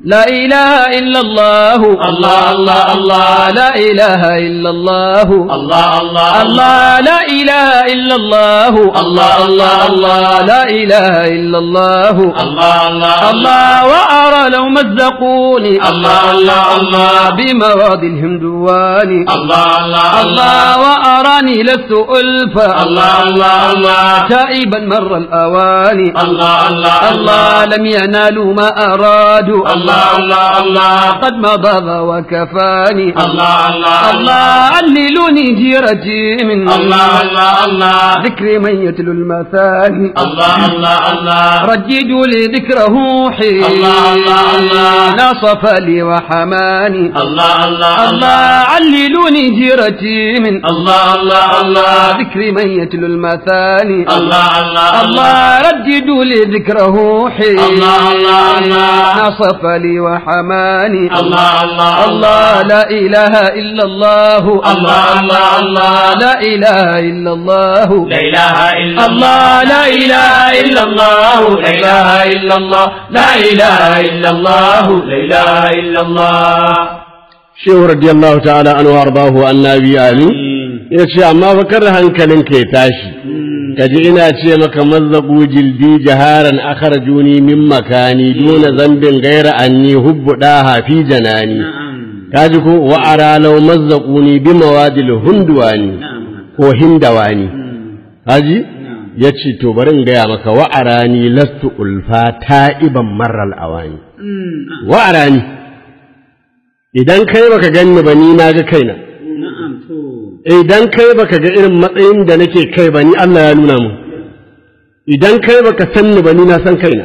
لا إله إلا الله الله الله الله لا إله إلا الله الله الله الله لا إله إلا الله الله الله الله لا إله إلا الله الله الله الله وأرى لو مزقوني الله الله الله بمراض الهندوان الله الله الله وأراني لست ألفا الله الله الله تائبا مر الأواني الله الله الله لم ينالوا ما أرادوا الله الله الله قد مضى وكفاني الله الله الله عللوني جيرتي من الله الله الله ذكر من يتلو المثاني الله الله الله رجدوا لي ذكره حين الله الله الله نصف لي وحماني الله الله الله عللوني جيرتي من الله الله الله ذكر من يتلو المثاني الله الله الله رددوا لي ذكره حين الله الله الله نصف لي وحماني الله الله الله لا إله إلا الله الله الله الله لا إله إلا الله لا إله إلا الله لا إله إلا الله لا إله إلا الله لا إله إلا الله لا إله إلا الله shehu radiyallahu ta'ala an wardahu annabi ali ya ce amma fa kar hankalinka ya tashi kaji ina ce maka mazzabu jildi jaharan akharajuni min makani duna zambin gaira anni hubbu daha fi janani kaji ko wa ara law mazzaquni bi mawadil hundwani ko hindawani kaji yace to bari in gaya maka wa arani lastu ulfa ta'iban marral awani wa arani idan kai baka ganni ba ni na ga kaina na'am to idan kai baka ga irin matsayin da nake kai ba ni Allah ya nuna mu idan kai baka san ni ba ni na san kaina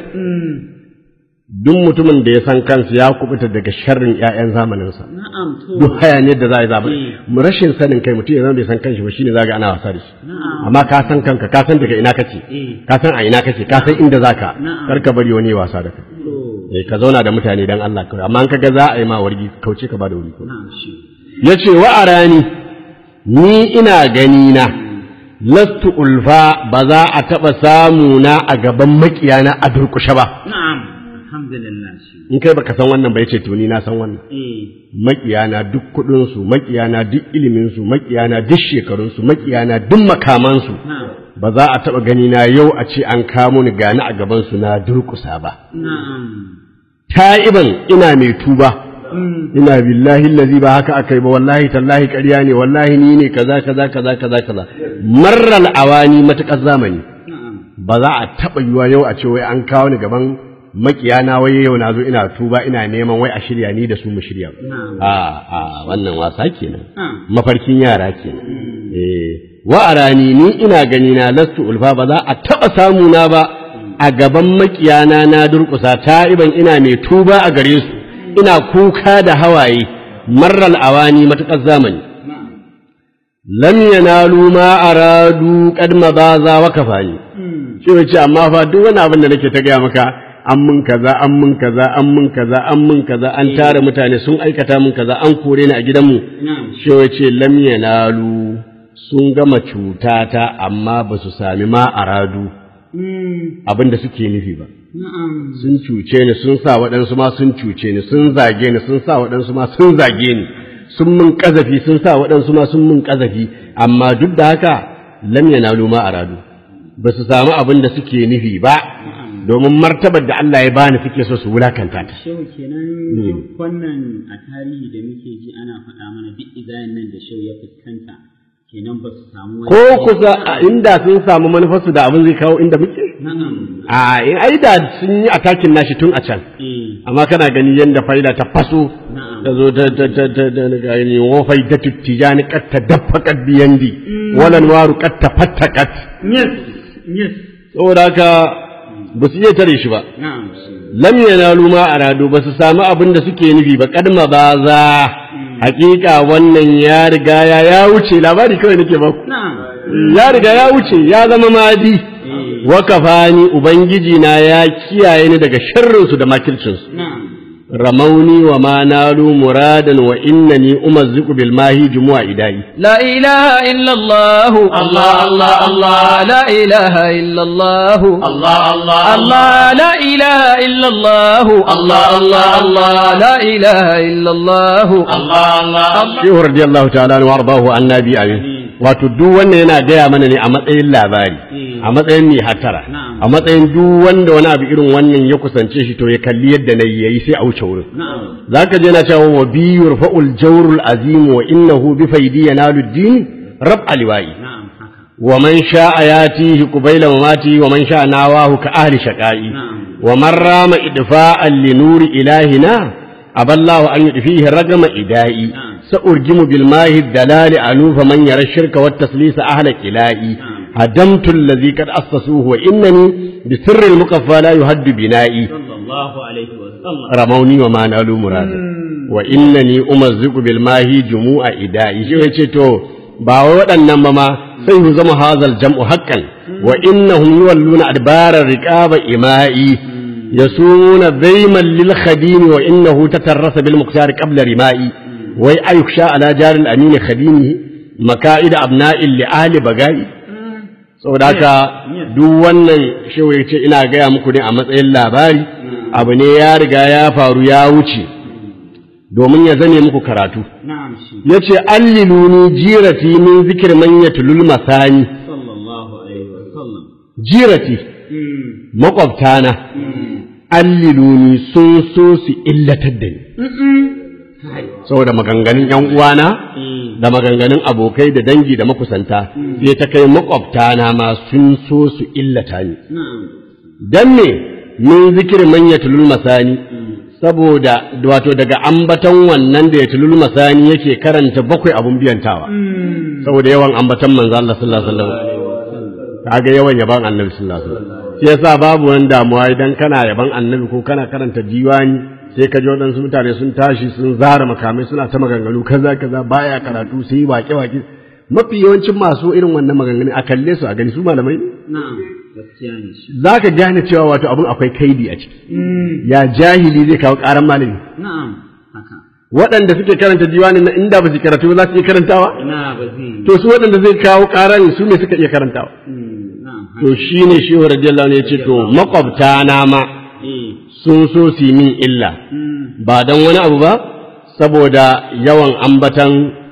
duk mutumin da ya san kansa ya kubuta daga sharrin ƴaƴan zamaninsa na'am to duk hayaniyar da za a yi zaɓa mu rashin sanin kai mutum ya zama bai san kanshi ba shine zaga ana wasa da shi amma ka san kanka ka san daga ina kace ka san a ina kace ka san inda zaka Na'am. kar ka bari wani ya wasa da kai to eh ka zauna da mutane dan Allah kawai amma in kaga za a yi ma wargi kauce ka ba da wuri ko na'am shi ya ce wa a rani ni ina gani na lastu ulfa ba za a taɓa samu na a gaban makiyana a durƙushe ba na'am alhamdulillah shi in kai baka san wannan ba yace to ni na san wannan eh makiyana duk kuɗin su makiyana duk ilimin su makiyana duk shekarun su makiyana duk makaman su na'am ba za a taɓa gani na yau a ce an kamo ni gani a gaban su na durƙusa ba na'am ta'iban ina mai tuba ina billahi allazi ba haka akai ba wallahi tallahi ƙarya ne wallahi ni ne kaza kaza kaza kaza kaza marral awani matakar zamani na'am ba za a taɓa yiwa yau a ce wai an kawo ni gaban makiyana wai yau na zo ina tuba ina neman wai a shirya ni da su mu shirya Na'am. a a wannan wasa kenan Na'am. mafarkin yara kenan eh wa arani ni ina gani na lastu ulfa ba za a taɓa samu na ba a gaban makiyana na durƙusa ta'iban ina mai tuba a gare su ina kuka da hawaye marral awani matuƙar zamani lam yanalu ma aradu qad mabaza wa kafani shi wace amma fa duk wani abin da nake ta gaya maka an mun kaza an mun kaza an mun kaza an mun kaza an tara mutane sun aikata mun kaza an kore ni a gidanmu na'am shi wace lam yanalu sun gama cutata amma ba su sami ma aradu abin da suke nufi ba na'am sun cuce ni sun sa waɗansu ma sun cuce ni sun zage ni sun sa waɗansu ma sun zage ni sun mun ƙazafi sun sa waɗansu ma sun mun ƙazafi amma duk da haka lam yanalu ma aradu ba su samu abin da suke nufi ba domin martabar da Allah ya bani suke so su wulakanta ta Shehu kenan wannan a tarihi da muke ji ana faɗa mana duk izayen nan da shehu ya fuskanta kenan ba su samu wani ko kusa a inda sun samu manufarsu da abin zai kawo inda muke na'am a in ai da sun yi atakin nashi tun a can eh amma kana gani yadda faida ta faso Na'am. ta zo ta ta ta ta ta ga ni wa faida tijani kat ta daffaqat biyandi walan waru kat ta fattakat yes yes saboda haka ba su iya tare shi ba na'am shi lam yanalu ma aradu ba su samu abin da suke nufi ba kadma ba za hakika wannan ya riga ya ya wuce labari kawai nake ba na'am ya riga ya wuce ya zama madi wa kafani ubangiji na ya kiyaye ni daga sharrin su da makircin su na'am رموني وما نالوا مرادا وإنني أمزق بالماهي جموع إدائي لا إله إلا الله الله الله الله لا إله إلا الله الله الله الله لا إله إلا الله الله الله الله لا إله إلا الله الله الله Shehu radiyallahu ta'ala wa ardahu annabi amin wato duk wanda yana gaya mana ne a matsayin labari a matsayin mai hatara Na'am. a matsayin duk wanda wani abu irin wannan ya kusance shi to ya kalli yadda na yi yayi sai a wuce wurin na'am zaka je na cewa wa bi yurfa'ul jawrul azim wa innahu bi faidi yanalu din rab aliwai na'am haka wa man sha'a yatihi qubayla mamati wa man sha'a nawahu ka ahli shaqai Na'am. wa man rama idfa'an li nuri ilahina aballahu an yudfihi ragama idai Na'am. سأرجم بالماء الدلال أنوف من يرى الشرك والتسليس أهل كلائي هدمت الذي قد أسسوه وإنني بسر المقفى لا يهد بنائي sallallahu alaihi wa sallam رموني وما نالوا مرادا وإنني أمزق بالماء جموع إدائي شو يتشتو باوي waɗannan ma ma sai hu zama hazal jam'u haqqan wa innahum yuwalluna adbara riqaba ima'i yasumuna dayman lil khadim wa innahu tatarrasa bil muqtar qabla rima'i wai ayuksha ala jaril amin khadimi maka'id abna'il li ahli bagai saboda haka duk wannan shewa ya ce ina gaya muku ne a matsayin labari abu ne ya riga ya faru ya wuce domin ya zane muku karatu na'am shi ya ce alliluni jirati min zikir man yatlul masani sallallahu alaihi wa sallam jirati Mm. makwabtana alliluni sun so su illatar da ni Kai. saboda maganganun yan uwana Eh. da maganganun abokai da dangi da makusanta sai ta kai makwabtana ma sun so su illata ni na'am dan me min zikir man yatlul masani saboda wato daga ambaton wannan da yatlul masani yake karanta bakwai abun biyantawa saboda yawan ambaton manzo Allah sallallahu alaihi wasallam kaga yawan yaban annabi sallallahu alaihi wasallam shi yasa babu wani damuwa idan kana yaban annabi ko kana karanta diwani sai ka ji waɗansu mutane sun tashi sun zara makamai suna ta maganganu kaza kaza baya karatu sai waƙe waƙe mafi yawancin masu irin wannan maganganu a kalle su a gani su malamai ne na'am gaskiya ne shi za ka gane cewa wato abin akwai kaidi a ciki ya jahili zai kawo ƙaran malami na'am haka waɗanda suke karanta diwanin na inda ba su karatu ba za su iya karantawa ina ba zai to su waɗanda zai kawo ƙaran su ne suka iya karantawa Mm, na'am haka to shi ne shehu radiyallahu anhu ya ce to makwabta na ma eh sun so su yi min illa mm, ba don wani abu ba saboda yawan ambatan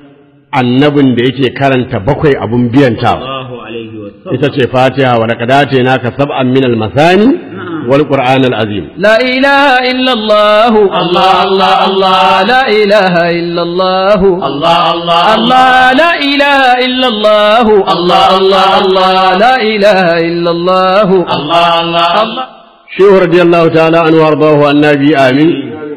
annabin da yake karanta bakwai abun biyantawa sallallahu alaihi wa sallam ita ce fatiha wa laqad naka sab'an min al-masani wal qur'an al-azim لا إله إلا الله الله الله الله لا إله إلا الله الله الله الله لا إله إلا الله الله الله الله لا إله إلا الله الله الله الله shehu radiyallahu ta'ala an wardahu annabi amin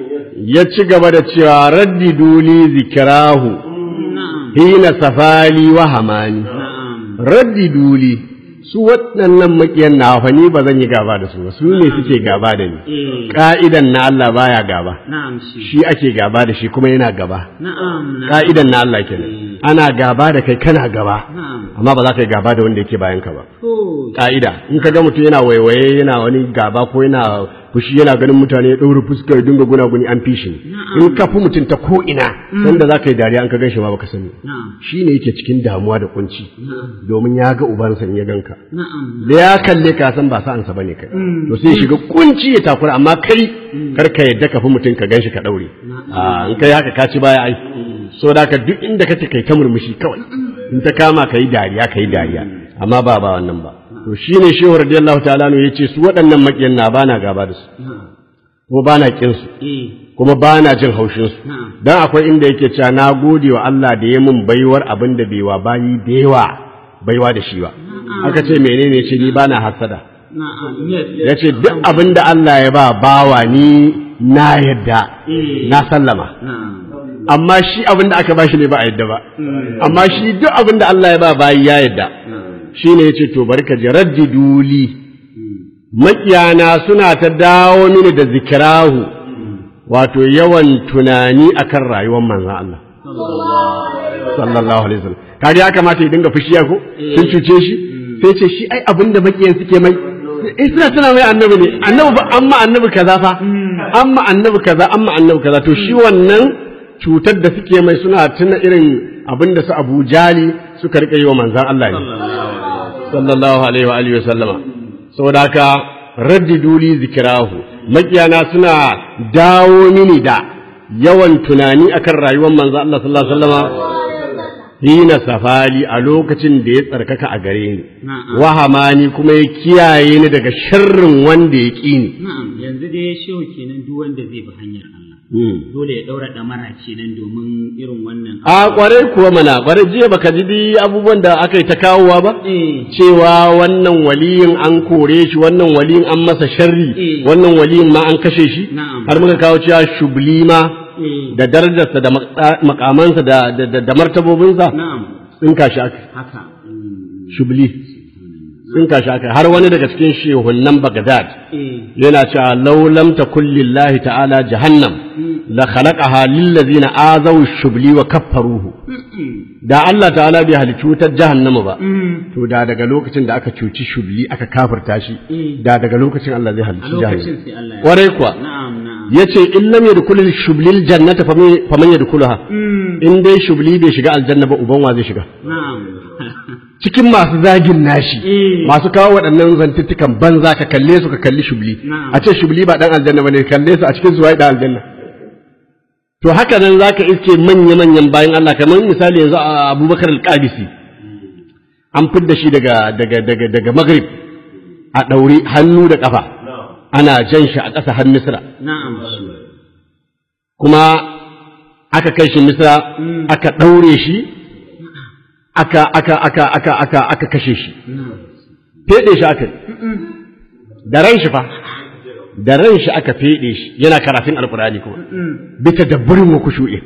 ya ci gaba da cewa raddi duli zikirahu na'am hina safali wa hamani na'am raddi duli su waɗannan maƙiyan na fa ni ba zan yi gaba da su ba su ne suke gaba da ni eh ka'idan na Allah baya gaba na'am shi shi ake gaba da shi kuma yana gaba na'am na'am ka'idan na Allah kenan ana gaba da kai kana gaba na'am amma ba za ka yi gaba da wanda yake bayan ka ba to ka'ida in ka ga mutum yana waiwaye yana wani gaba ko yana fushi yana ganin mutane ya ɗaure fuska ya dinga gunaguni an fi shi in ka fi mutum ta ko ina sanda za ka yi dariya an ka gan shi ma baka sani na'am shi ne yake cikin damuwa da kunci domin ya ga ubansa in ya ganka na'am da ya kalle ka san ba sa'ansa bane kai to sai shiga kunci ya takura amma kai kar ka yadda ka fi mutum ka gan shi ka ɗaure a in kai haka ka ci baya ai so da ka duk inda kake kai ta murmushi kawai in ta kama ka yi dariya ka yi dariya amma ba ba wannan ba to shine shehu radiyallahu ta'ala ne yace su waɗannan makiyan na bana gaba da su kuma bana kin su eh kuma bana jin haushin su na'am dan akwai inda yake cewa na gode wa Allah da ya mun baiwar abin da bai wa bayi da yawa baiwa da shi ba aka ce menene ce ni bana hasada na'am yes ya ce duk abin da Allah ya ba bawa ni na yadda na sallama na'am amma shi abin da aka bashi ne ba a yadda ba amma shi duk abin da Allah ya ba bayi ya yadda shi ne ya ce to barka ji raddiduli makiyana suna ta dawo mini da zikirahu wato yawan tunani akan rayuwar manzan Allah sallallahu alaihi wasallam kaga ya kamata ya dinga fushiya ko sun cuce shi sai ce shi ai abin da makiyan suke mai eh suna suna mai annabi ne annabi ba amma annabi kaza fa amma annabi kaza amma annabi kaza to shi wannan cutar da suke mai suna tuna irin abin da su Abu Jali suka rika yi wa manzon Allah ne sallallahu alaihi wa alihi wa sallama saboda haka raddidu li zikrahu makiyana suna dawo mini da yawan tunani akan rayuwar manzon Allah sallallahu alaihi wa sallama hina safali a lokacin da ya tsarkaka a gare ni Na'am. wahamani kuma ya kiyaye ni daga sharrin wanda ya ƙi ni Na'am, yanzu dai shehu kenan duk wanda zai bi hanyar Allah. Dole ya ɗaura ɗamara kenan domin irin wannan. a kwarai kuwa mana kwarai jiya baka ji dai abubuwan da aka yi ta kawowa ba Eh, cewa wannan waliyin an kore shi wannan waliyin an masa sharri Eh. wannan waliyin ma an kashe shi Na'am. har muka kawo cewa shubli ma eh, da darajarsa da mak- makamansa da da, da, da martabobinsa na'am, sun kashi aka haka. Mm, shubli sun kashi aka har wani daga cikin shehunan Baghdad Eh, yana cewa law lam takul lillahi ta'ala jahannam la khalaqaha lil ladzina azaw shubli wa kaffaruhu mm, da Allah ta'ala bai halicci wutar jahannama ba mm, to da daga lokacin da aka cuci shubli aka kafirta shi Mm. da daga lokacin Allah zai a halicci lokacin jahannama sai Allah ya. kwarai kuwa Na'am, na'am. yace in lam yadkhul shublil jannata faman- faman yadkhulaha Mm, in dai shubli bai shiga aljanna ba uban wa zai shiga na'am. cikin masu zagin nashi Eh. masu kawo waɗannan zantuttukan banza ka kalle su ka kalli shubli Na'am. a ce shubli ba dan aljanna bane kalle su a cikin su wai dan aljanna to haka nan zaka iske manya manyan bayan Allah kamar misali yanzu a Abubakar al-Qabisi an fidda shi daga daga daga daga Maghrib a daure hannu da kafa ana jan shi a ƙasa har Misra Na'am. kuma aka kai shi Misra aka daure shi aka aka aka aka aka aka kashe shi feɗe shi aka yi. da ran shi fa da ran shi aka feɗe shi yana karatun alkurani kuma bisa da burin wa kushu'i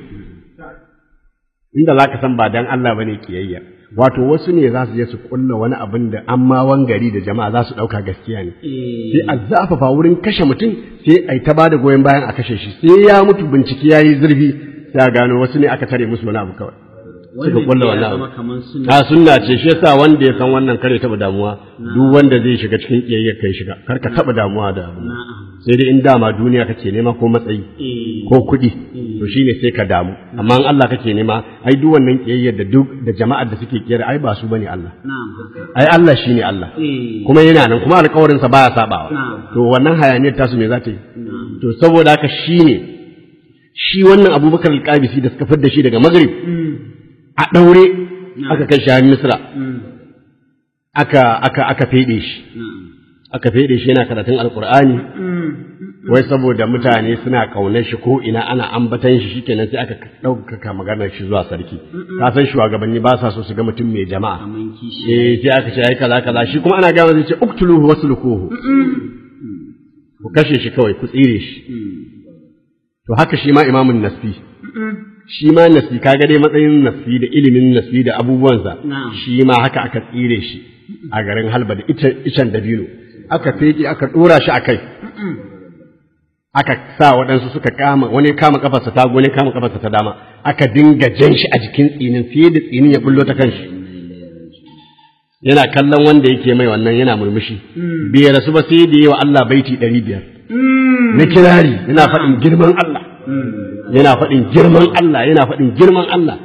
inda za ka san ba dan Allah bane kiyayya wato wasu ne za su je su kulla wani abin da amma wangari da jama'a za su ɗauka gaskiya ne sai a zafafa wurin kashe mutum sai a yi ta ba da goyon bayan a kashe shi sai ya mutu bincike ya yi zurfi sai a gano wasu ne aka tare musu wani abu kawai suka kulla ya wannan zama abu kamar sunna. a sunna ce shi yasa wanda ya san wannan kare taba damuwa duk wanda zai shiga cikin kiyayyar kai shiga kar ka taba damuwa da abu Na'am. sai dai in dama duniya kake nema ko matsayi Eh, ko kuɗi to shine sai ka damu amma in Allah kake nema ai duk wannan kiyayyar da duk da jama'ar da suke kiyar ai ba su bane Allah na'am, haka. ai Allah shine Allah Eh, kuma yana nan kuma alƙawarin sa baya sabawa Na'am. to wannan hayaniyar tasu me za ta yi na'am. to saboda haka shine shi wannan Abubakar al-Qabisi da suka fidda shi daga Maghrib Mm, a daure aka kai shi har Misra mm, aka aka aka fede shi na'am. aka fede shi yana karatun alkur'ani Mm, wai saboda mutane suna kaunar shi ko ina ana ambatan shi shikenan sai aka ɗaukaka maganar shi zuwa sarki ka san shugabanni ba sa so su ga mutum mai jama'a kaman kishi. eh sai aka ce ai kaza kaza shi kuma ana gama zai ce uktuluhu waslukuhu ku kashe shi kawai ku tsire shi Mm, to haka shi ma imamun nasfi shi ma nasfi kaga dai matsayin nasfi da ilimin nasfi da abubuwansa Na'am. shi ma haka aka tsire shi a garin halba da ita- icen dabino aka feke aka dora shi a kai aka sa waɗansu suka kama wani kama kafarsa ta wani kama kafarsa ta dama aka dinga jan shi a jikin tsinin fiye da tsinin ya bullo ta kanshi yana kallon wanda yake mai wannan yana murmushi bai rasu ba sai da yi wa Allah baiti ɗari biyar na kirari yana faɗin girman Allah yana faɗin girman Allah yana faɗin girman Allah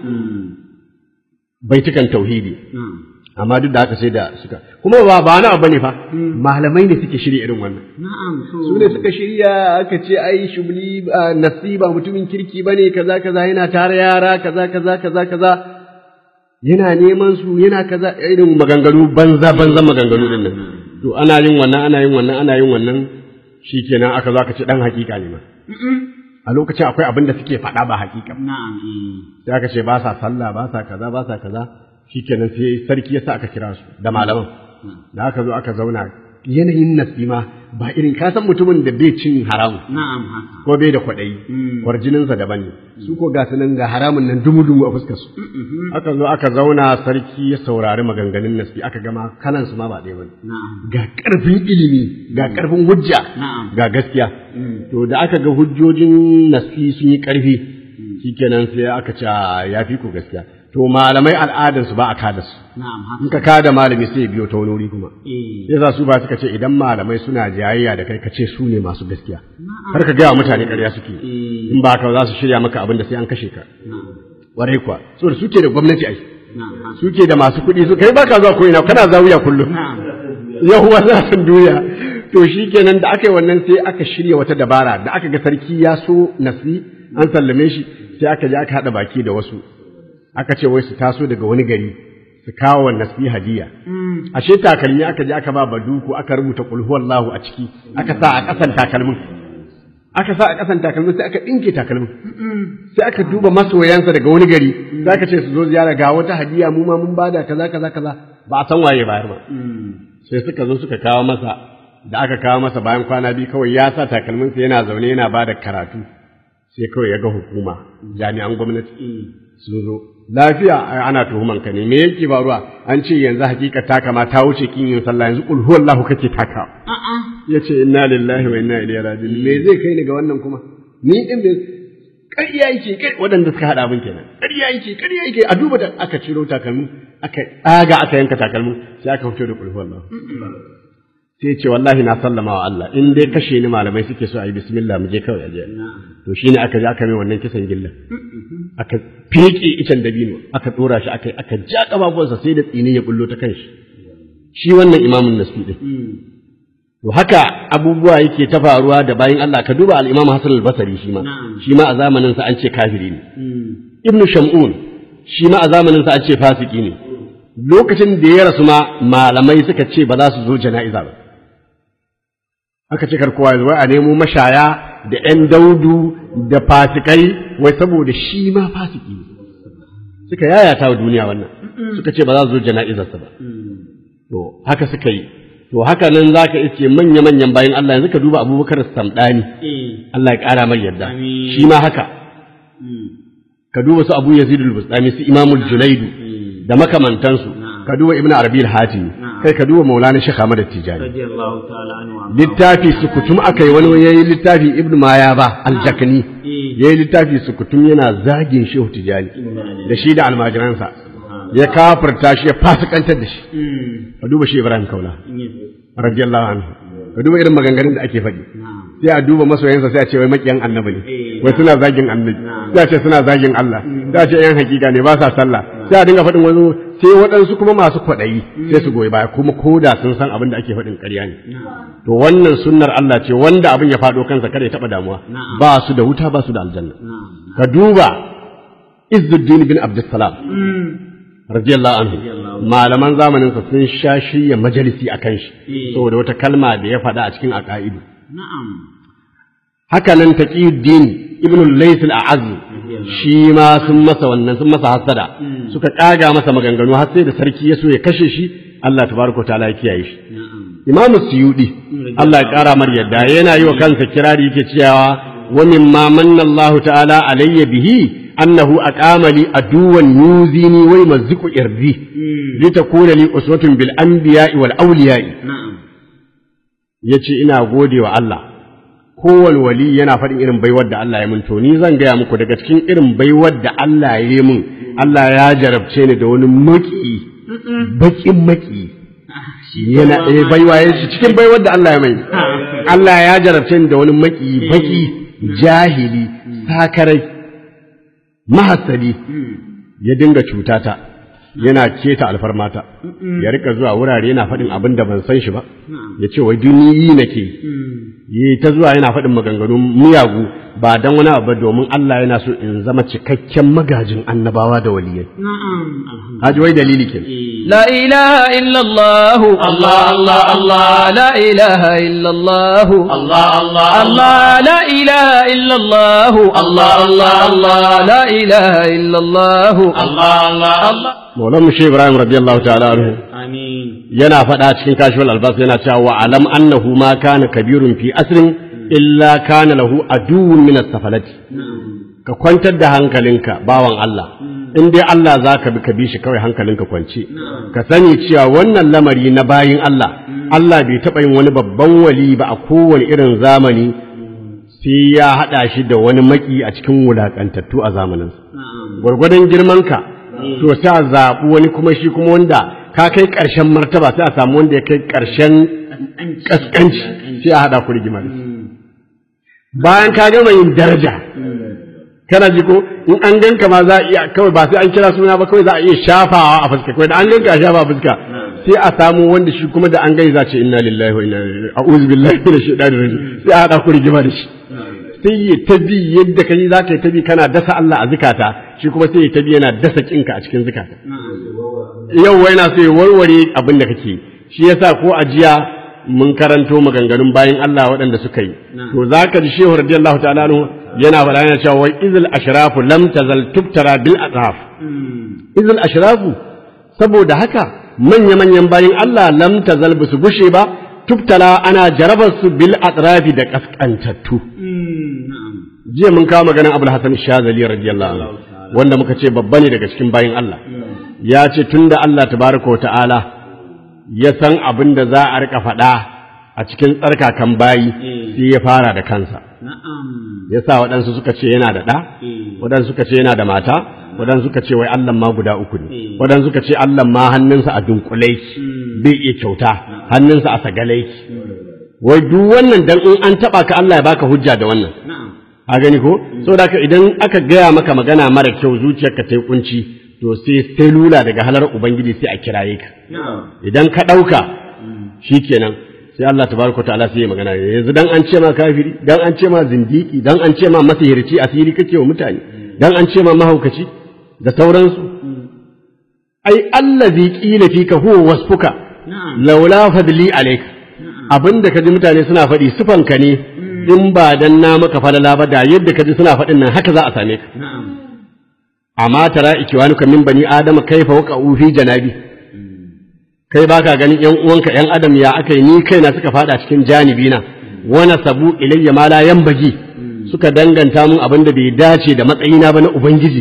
baitukan tauhidi na'am. amma duk da haka sai da suka kuma ba ba na bane fa malamai ne suke shirya irin wannan Na'am, to. su ne suka shirya aka ce ai shubli ah, nasiba mutumin kirki bane kaza kaza yana tare yara kaza kaza kaza kaza yana neman su yana kaza irin maganganu banza banza maganganu din nan to ana yin wannan ana yin wannan ana yin wannan shikenan aka zo aka ce dan hakika ne ma a lokacin akwai abin da suke faɗa ba hakika ba. Na'am, eh. sai aka ce ba sa sallah ba sa kaza ba sa kaza shikenan sai sarki ya sa aka kira su da malaman da aka zo aka zauna yanayin nasima ba irin ka san mutumin da bai cin haramu Na'am, haka. ko bai da kwaɗayi kwarjininsa daban ne su ko ga su nan ga haramun nan dumu dumu a fuskar su aka zo aka zauna sarki ya saurari maganganun nasi aka gama kanan su ma ba ɗaya bane Na'am. ga ƙarfin ilimi ga ƙarfin hujja Na'am. ga gaskiya to da aka ga hujjojin nasi sun yi ƙarfi shikenan sai aka ce "Ah, ya fi ku gaskiya to to malamai al'adarsu ba a kada su na'am haka in ka kada malami sai ya biyo ta wani wuri kuma eh sai za su ba suka ce idan malamai suna jayayya da kai ka ce su ne masu gaskiya kar ka gaya wa mutane ƙarya suke eh in ba ka za su shirya maka abin da sai an kashe ka na'am warai kuwa saboda suke da gwamnati ai na'am haka suke da masu kuɗi su kai baka zuwa ko'ina kana zawiya kullum na'am yahuwa za su duniya to shi kenan da aka yi wannan sai aka shirya wata dabara da aka ga sarki ya so nasi an sallame shi sai aka je aka haɗa baki da wasu aka ce wai su taso daga wani gari su kawo wa nasi hadiya ashe takalmi aka je aka ba baduku aka rubuta qul huwallahu a ciki aka sa a ƙasan takalmin aka sa a ƙasan takalmin sai aka ɗinke takalmin sai aka duba masoyansa daga wani gari za ka ce su zo ziyara ga wata hadiya mu ma mun bada kaza kaza kaza ba a san waye bayar ba sai suka zo suka kawo masa da aka kawo masa bayan kwana biyu kawai ya sa takalminsa yana zaune yana ba da karatu sai kawai ya ga hukuma jami'an gwamnati sun zo lafiya ai ana tuhuman ka ne me yake faruwa an ce yanzu hakika ta kama ta wuce kin yin sallah yanzu qul huwallahu kake taka yace inna lillahi wa inna ilaihi raji'un me zai kai ni ga wannan kuma ni din me ƙarya yake kai waɗanda suka haɗa abin kenan ƙarya yake ƙarya yake a duba da aka ciro takalmin aka tsaga aka yanka takalmin sai aka fito da qul huwallahu sai ce wallahi na sallama wa Allah in dai kashe ni malamai suke so a yi bismillah mu je kawai aje to shine aka je aka mai wannan kisan gillan aka feke icen dabino aka dora shi aka aka ja kafafuwansa sai da tsini ya bullo ta kanshi shi wannan imamun nasbi din to haka abubuwa yake ta faruwa da bayin Allah ka duba al-Imam Hassan al-Basri shi ma shi ma a zamanin sa an ce kafiri ne Ibn Shamun shi ma a zamanin sa an ce fasiki ne lokacin da ya rasu ma malamai suka ce ba za su zo jana'iza ba aka ce kar kowa ya zo a nemo mashaya da ƴan daudu da fasikai wai saboda shi ma fasiki ne suka yayata wa duniya wannan suka ce ba za su zo jana'izarsa ba to haka suka yi to haka nan za ka iske manya-manyan bayan Allah yanzu ka duba abubakar samɗani eh Allah ya ƙara mai yarda Amin. shi ma haka ka duba su abu yazid al-bustami su imamul junaidu da makamantansu ka duba ibnu arabi al-hatimi kai ka duba maulana shaykh ahmad at-tijani radiyallahu ta'ala anhu wa littafi sukutum aka yi wani yayi littafi ibnu mayaba al-jakni yayi littafi sukutum yana zagin shehu tijani da shi da almajiransa ya kafirta shi ya fasikantar da shi ka duba shi ibrahim kaula radiyallahu anhu ka duba irin maganganun da ake faɗi sai a duba masoyansa sai a ce wai makiyan annabi ne wai suna zagin annabi sai a ce suna zagin Allah sai a ce yan hakika ne ba sa sallah sai a dinga faɗin wani sai waɗansu kuma masu kwaɗayi sai su goyi baya kuma ko da sun san abin da ake faɗin ƙarya ne to wannan sunnar Allah ce wanda abin ya faɗo kansa kada ya taɓa damuwa ba su da wuta ba su da aljanna ka duba Izzuddin bin Abdussalam radiyallahu anhu malaman zamanin sa sun sha shirya majalisi akan shi saboda wata kalma da ya faɗa a cikin aqaidu na'am haka nan taqiyuddin ibn al-lays al-a'az shi ma sun masa wannan sun masa hasada suka kaga masa maganganu har sai da sarki ya so ya kashe shi Allah tabaraka ta'ala ya kiyaye shi Imam Suyudi Allah ya kara mar yadda yana yi wa kansa kirari yake cewa wa mimma manna Allah ta'ala alayya bihi annahu aqama li aduwan yuzini wa yumazziqu irdi litakuna li uswatun bil anbiya'i wal awliya'i na'am yace ina gode wa Allah kowane wali yana faɗin irin baiwar da Allah ya mun to ni zan gaya muku daga cikin irin baiwar da Allah ya yi mun Allah ya jarabce ni da wani maki bakin maki yana eh baiwa ya shi cikin baiwar da Allah ya mai Allah ya jarabce ni da wani maki baki jahili sakarai mahasali ya dinga cutata yana keta alfarmata ya rika zuwa wurare yana faɗin abin da ban san shi ba ya ce wai duniyi nake yi ta zuwa yana faɗin maganganun miyagu ba dan wani abu ba domin Allah yana so in zama cikakken magajin annabawa da waliyai na'am alhamdulillah haji wai dalili ke لا إله إلا الله الله الله الله لا إله إلا الله الله الله الله لا إله إلا الله الله الله الله لا إله إلا الله الله الله الله Maulan Mushe Ibrahim radiyallahu ta'ala anhu amin yana faɗa cikin kashifal albas yana cewa wa alam annahu ma kana kabirun fi asrin illa kana lahu aduwwun min as-safalati ka kwantar da hankalinka bawan Allah in dai Allah za ka bi ka bi shi kawai hankalinka kwance ka sani cewa wannan lamari na bayin Allah Allah bai taɓa yin wani babban wali ba a kowane irin zamani sai ya haɗa shi da wani maki a cikin wulaƙantattu a zamaninsa na'am gwargwadon girmanka to sai a zaɓi wani kuma shi kuma wanda ka kai ƙarshen martaba sai a samu wanda ya kai ƙarshen ƙasƙanci sai a haɗa ku rigima da shi bayan ka gama yin daraja kana ji ko in an ganka ma za a iya kawai ba sai an kira suna ba kawai za a iya shafawa a fuska kawai da an ganka a shafa a fuska sai a samu wanda shi kuma da an gani za ce inna lillahi wa inna ilaihi a'udhu billahi minash shaitanir rajim sai a haɗa ku rigima da shi sai ya tabi yadda kai za ka yi tabi kana dasa Allah a zukata shi kuma sai ya tabi yana dasa kinka a cikin zukata yau wai na so ya warware abin da kake shi yasa ko a jiya mun karanto maganganun bayan Allah waɗanda suka yi to za ka ji shehu radiyallahu ta'ala anhu yana faɗa yana cewa wai izil ashrafu lam tazal tubtara bil atraf izil ashrafu saboda haka manya manyan bayan Allah lam tazal bisu gushe ba tubtala ana jarabar su bil atrafi da kaskantattu jiya mun kawo maganar Abul Hasan Shazali radiyallahu anhu wanda muka ce babba ne daga cikin bayan Allah ya ce tunda Allah tabaraka wa ta'ala ya san abin da za a rika faɗa a cikin tsarkakan bayi sai ya fara da kansa ya sa waɗansu suka ce yana da ɗa waɗansu suka ce yana da mata waɗansu suka ce wai Allah ma guda uku ne waɗansu suka ce Allah ma hannunsa a dunkule bai iya kyauta hannunsa a sagale wai duk wannan dan in an taɓa ka Allah ya baka hujja da wannan a gani ko saboda haka idan aka gaya maka magana mara kyau zuciyarka ta yi kunci to sai sai lula daga halar ubangiji sai a kiraye ka idan ka ɗauka shikenan sai Allah tabaraka ta'ala sai ya magana yanzu dan an ce ma kafiri dan an ce ma zindiki dan an ce ma masihirci asiri kake wa mutane dan an ce ma mahaukaci da sauransu ai allazi qila fika huwa wasfuka laula fadli alayka abinda kaji mutane suna faɗi sufanka ne in ba dan na maka falala ba da yadda kaji suna faɗin nan haka za a same ka amma tara ikiwanuka min bani adama kaifa waqa'u fi janabi kai baka ganin yan uwanka yan adam ya aka yi ni kaina suka fada cikin janibi na wana sabu ilayya ma la yanbaji suka danganta mun abin da bai dace da matsayina ba na ubangiji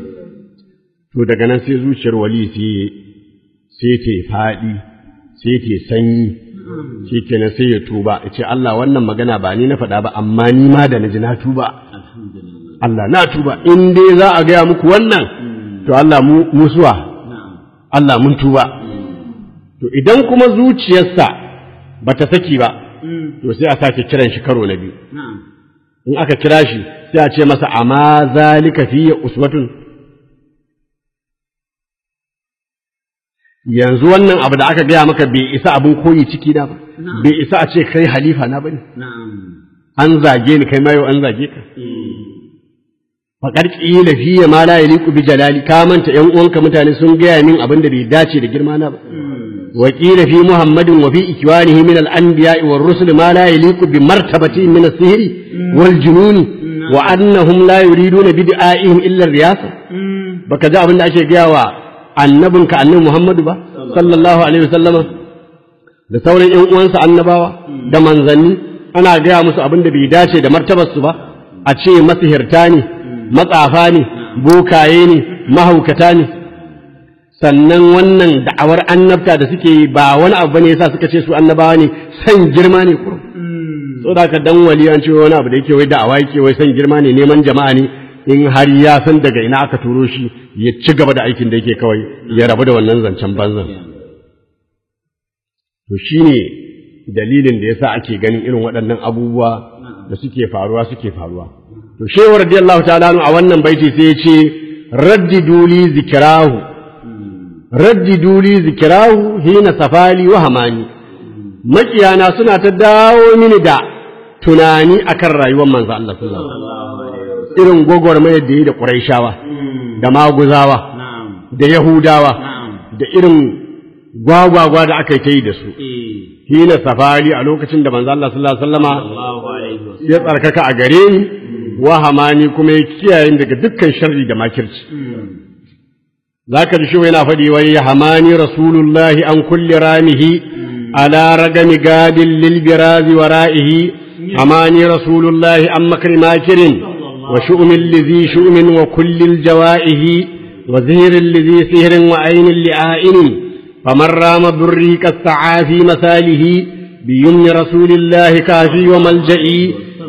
to daga nan sai zuciyar wali sai sai ta fadi sai ta sanyi shikenan sai ya tuba ya ce Allah wannan magana ba ni na faɗa ba amma ni ma da naji na tuba Allah na tuba in dai za a gaya muku wannan to Allah mu musuwa Allah mun tuba to idan kuma zuciyarsa ba ta saki ba to sai a sake kiran shi karo na biyu in aka kira shi sai a ce masa amma zalika fiye uswatun yanzu wannan abu da aka gaya maka bai isa abin koyi ciki na ba bai isa a ce kai halifa na bane an zage ni kai ma yau an zage ka faƙar ƙila fiye ma la yaliqu bi jalali ka manta ƴan uwanka mutane sun gaya min abin da bai dace da girma na ba wa qila fi muhammadin wa fi ikwanihi min al-anbiya'i war rusul ma la yaliqu bi martabati min as-sihri wal jununi wa annahum la yuriduna bi da'ihim illa riyasa baka ji abin da ake gaya wa annabinka annabi muhammadu ba sallallahu alaihi wasallam da sauran ƴan uwansa annabawa da manzanni ana gaya musu abin da bai dace da martabarsu ba a ce masihirta ne matsafa ne bokaye ne mahaukata ne sannan wannan da'awar annabta da suke yi ba wani abu bane yasa suka ce su annabawa ne san girma ne kurum so da ka dan wali an ce wani abu da yake wai da'awa yake wai san girma ne neman jama'a ne in har ya san daga ina aka turo shi ya ci gaba da aikin da yake kawai ya rabu da wannan zancen banzan to shine dalilin da yasa ake ganin irin waɗannan abubuwa da suke faruwa suke faruwa to shehu radiyallahu ta'ala a wannan baiti sai ya ce raddidu li zikrahu raddidu li zikrahu hina safali wa hamani makiyana suna ta dawo mini da tunani akan rayuwar manzo Allah sallallahu alaihi irin gwagwarmayar da yi da Qurayshawa da Maguzawa da Yahudawa da irin gwagwagwa da aka yi ta yi da su hina safari a lokacin da manzo Allah sallallahu alaihi wasallama ya tsarkaka a gare ni wahamani kuma ya kiyaye daga dukkan sharri da makirci zaka ji shi yana faɗi wai hamani rasulullahi an kulli ramihi ala ragami gadin lil birazi wara'ihi hamani rasulullahi an makri makirin wa shu'min lizi shu'min wa kullil jawaihi wa zihirin lizi sihirin wa ainin li'ainin faman rama burri kasa'a fi masalihi بيمن رسول الله كافي وملجئي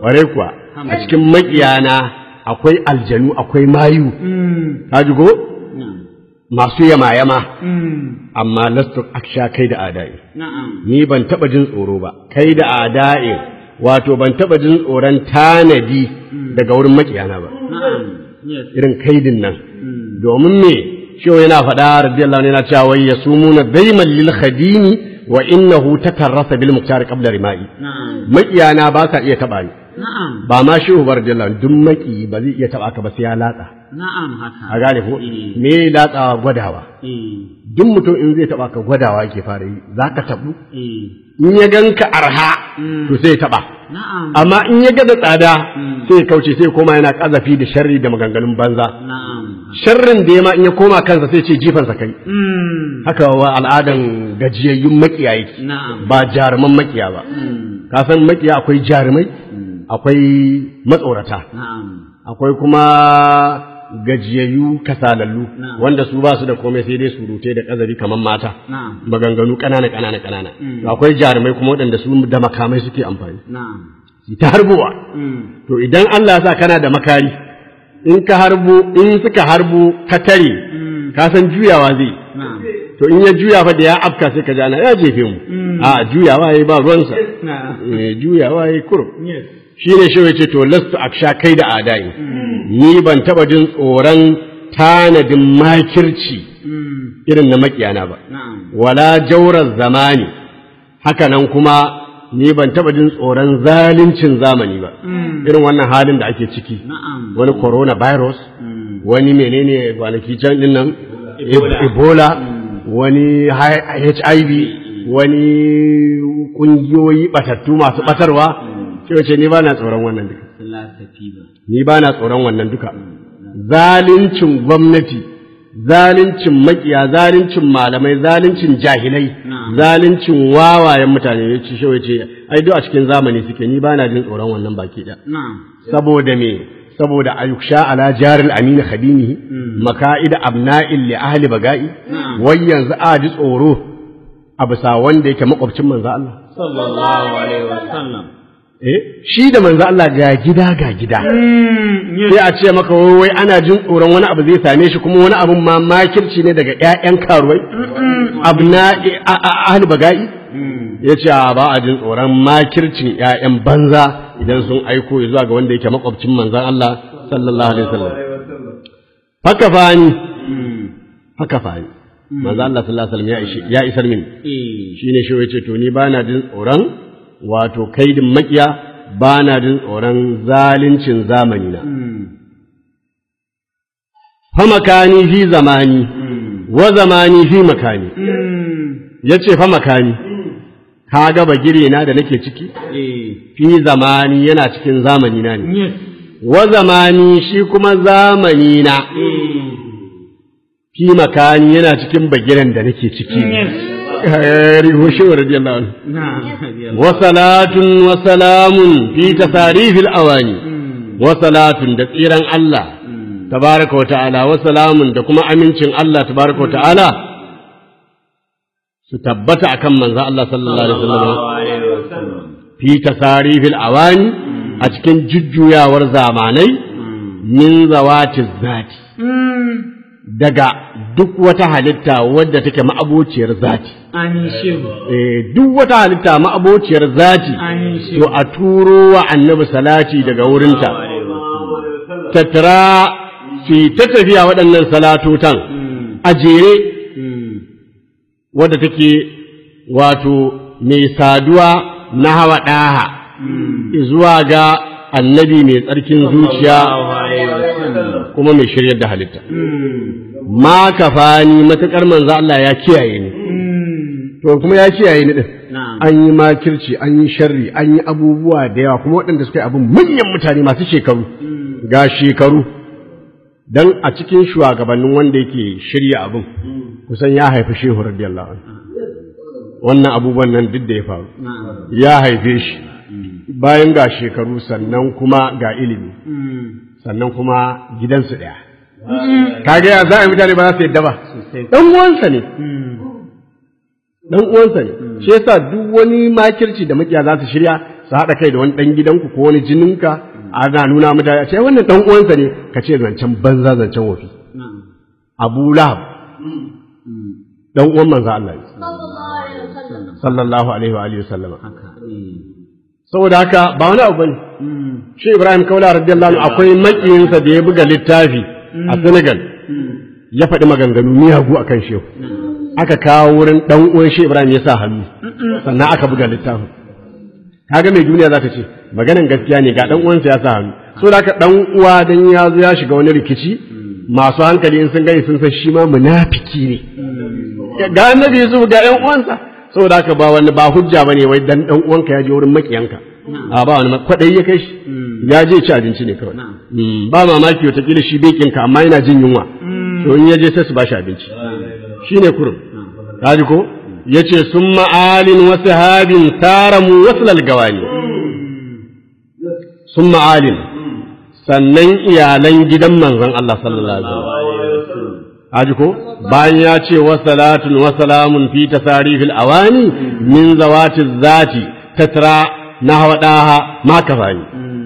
ware kuwa a cikin makiyana akwai aljanu akwai mayu ka ji ko na'am masu yama-yama amma lastu aksha kai da adai na'am ni ban taba jin tsoro ba kai da adai wato ban taba jin tsoron tanadi daga wurin makiyana ba na'am yes irin kaidin nan domin me shi yana faɗa radiyallahu anhu yana cewa wai yasumuna daiman lil khadimi wa innahu takarrasa bil muktar qabla rimai na'am makiyana ba sa iya taba ni na'am ba ma shi ubar radiyallahu anhu duk maki ba zai iya taba ka ba sai ya latsa na'am haka a gane ko Eh. me latsawa gwadawa eh duk mutum in zai taba ka gwadawa yake fara yi zaka tabu eh in ya ganka arha to sai ya taba na'am amma in ya ga da tsada sai ya kauce sai ya koma yana kazafi da sharri da maganganun banza na'am sharrin da ya ma in ya koma kansa sai ce jifansa kai mm haka wa al'adan gajiyayyun makiya yake na'am ba jaruman makiya ba mm ka san makiya akwai jarumai akwai matsorata na'am akwai kuma gajiyayyu kasalallu Na'am. wanda su ba su da komai sai dai surute da kazabi kamar mata na'am maganganu ƙanana ƙanana ƙanana Mm. to akwai jarumai kuma waɗanda su da makamai suke amfani na'am su ta harbowa mm to idan Allah ya sa kana da makari in ka harbo in suka harbo ka tare mm ka san juyawa zai na'am to in ya juya fa da ya afka sai ka jana ya jefe mu a juyawa yayi ba ruwansa na'am eh juyawa yayi kurum yes shine shi yace to lastu aksha kai da adai ni ban taba jin tsoron tanadin makirci mm irin na makiyana ba na'am wala jaurar zamani haka nan kuma ni ban taba jin tsoron zaluncin zamani ba mm irin wannan halin da ake ciki na'am wani coronavirus mm wani menene kwanaki can din nan Ebola. ebola wani hi- hiv wani kungiyoyi batattu masu batarwa sai wace ni ba na tsoron wannan duka lasafi ba ni ba na tsoron wannan duka zalincin gwamnati zalincin makiya zalincin malamai zalincin jahilai Na'am. zalincin wawayen mutane ya ci shawai ce ai duk a cikin zamani suke ni ba na jin tsoron wannan baki da na'am saboda me saboda ayuksha ala jaril amin khadimihi maka'ida abna'il li ahli baga'i Na'am. wai yanzu a ji tsoro a bisa wanda yake makwabcin manzo Allah sallallahu alaihi wasallam eh shi da manzo Allah ga gida ga gida mm yes sai a ce maka wai wai ana jin tsoron wani abu zai same shi kuma wani abun ma makirci ne daga ƴaƴan karuwai abna'i a- a- ahli baga'i mm ya ce a ba a jin tsoron makircin ‘ya'yan banza idan sun aiko ya zuwa ga wanda yake makwabcin manzan Allah sallallahu alaihi wasallam. Haka fani, mm haka fani. Manzan Allah sallallahu alaihi wasallam ya ishi- ya isar mini. eh Shi ne shi ce to ni ba na jin tsoron wato kaidin makiya ba na jin tsoron zalincin zamani na. mm Fa makani fi zamani, mm wa zamani fi makani. mm Ya ce fa makani, ka ga bagire na da nake ciki? eh Fi zamani yana cikin zamani na ne. yes wa zamani shi kuma zamani na mm fi makani yana cikin bagiran da nake ciki yes rihu shi wa radiyallahu anhu na'am wa salatun wa salamun fi tasarifil awani mm wa salatun da tsiran Allah mm tabaraka wa ta'ala wa salamun da kuma amincin Allah tabaraka wa ta'ala su tabbata akan manzo Allah sallallahu alaihi wasallam sallallahu alaihi wasallam fi tasarifil awani a cikin jujjuyawar zamanai min zawati zati mm daga duk wata halitta wadda take ma'abociyar zati amin shehu eh duk wata halitta ma'abociyar zati amin to shehu a turo wa annabi salati daga wurinta tattara fi ta tafiya waɗannan salatotan mm a jere mm wadda take wato mai saduwa na hawa ɗaha zuwa ga annabi mai tsarkin zuciya sallallahu alaihi wasallam kuma mai shiryar da halitta mm ma kafani matuƙar manzo Allah ya kiyaye ni mm to kuma ya kiyaye ni din na'am an yi makirci an yi sharri an yi abubuwa da yawa kuma waɗanda suka yi abin manyan mutane masu shekaru ga shekaru dan a cikin shugabannin wanda yake shirya abin kusan ya haifi shehu radiyallahu anhu wannan abubuwan nan duk da ya faru na'am ya haife shi bayan ga shekaru sannan kuma ga ilimi mm sannan kuma gidansu ɗaya kaga ya za a yi mutane ba za su yadda ba sosai dan uwansa ne mm dan uwansa ne shi yasa duk wani makirci da makiya za su shirya su haɗa kai da wani ɗan gidanku ko wani jininka ana nuna mutane a ce wannan ɗan uwansa ne ka ce zancen banza zancen wafi na'am abu lahab ɗan uwan manzo Allah ne sallallahu alaihi wa alihi wasallama haka eh saboda haka ba wani abu bane mm shi Ibrahim Kaula radiyallahu anhu akwai makiyinsa da ya buga littafi a Senegal ya faɗi maganganu miyagu akan shehu aka kawo wurin dan uwan shi Ibrahim ya sa hannu sannan aka buga littafin kaga mai duniya za ta ce maganan gaskiya ne ga dan uwansa ya sa hannu so da haka dan uwa dan ya zo ya shiga wani rikici masu hankali in sun gani sun san shi ma munafiki ne ga annabi Yusuf ga ƴan uwansa saboda haka ba wani ba hujja bane wai dan dan uwanka ya je wurin makiyanka a ba wani kwadai ya kai shi ya je ci abinci ne kawai Mm, ba mamaki wataƙila shi bekinka amma yana jin yunwa to in ya je sai su ba shi abinci shine kurum kaji ko yace sun ma'alin wasu habin taramu wasu lalgawani sun ma'alin sannan iyalan gidan manzon Allah sallallahu alaihi wasallam Haji ko bayan ya ce wa salatun wa salamun fi tasarifil awani min zawati zati tatra na hawadaha ma kafani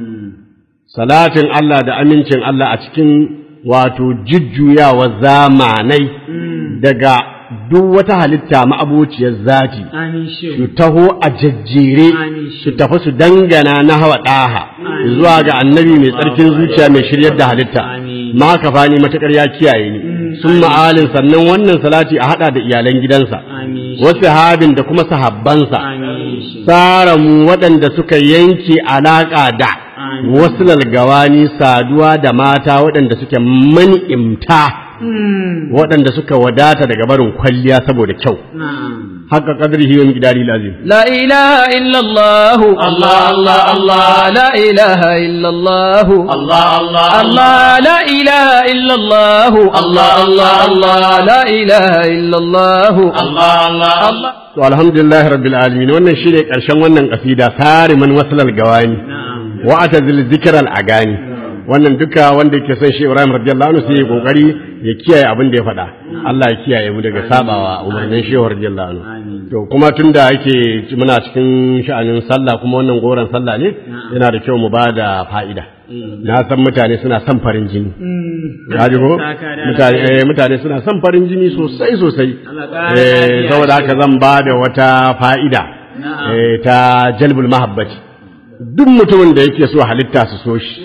salatin Allah da amincin Allah a cikin wato jujjuyawa zamanai daga duk wata halitta ma'abuciyar zati amin su shehu taho a jajjere Amin. su tafi su dangana na hawa ɗaha zuwa ga annabi mai tsarkin zuciya mai shiryar da halitta Amin. ma ka fani matakar ya kiyaye ni sun ma'alin sannan wannan salati a haɗa da iyalan gidansa amin wasu habin da kuma sahabbansa amin shehu tsara mu waɗanda suka yanke alaƙa da Amin. wasu lalgawani saduwa da mata waɗanda suke mani'imta waɗanda suka wadata daga barin kwalliya saboda kyau na'am haka kadrihi wa miqdari lazim لا إله إلا الله الله الله الله لا إله إلا الله الله الله الله لا إله إلا الله الله الله الله لا إله إلا الله الله الله الله to alhamdulillah rabbil alamin wannan shine karshen wannan kasida sariman waslal gawani na'am wa atazil zikral agani wannan duka wanda yake son shi Ibrahim radiyallahu anhu sai ya kokari ya kiyaye abin da ya faɗa Allah ya kiyaye mu daga sabawa umarnin shehu radiyallahu anhu Amin. to kuma tunda yake muna cikin sha'anin sallah kuma wannan goron sallah ne yana da kyau mu ba da fa'ida na san mutane suna son farin jini ya ji ko Saka da mutane eh, mutane suna son farin jini sosai sosai Allah ƙara eh lafiya. saboda haka zan ba da wata fa'ida Na'am. eh, ta jalbul mahabbati duk mutumin da yake so halitta su so shi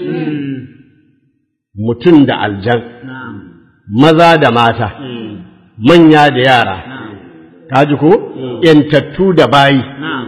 mutum da aljan na'am maza da mata eh manya da yara na'am kaji ko yantattu da bayi na'am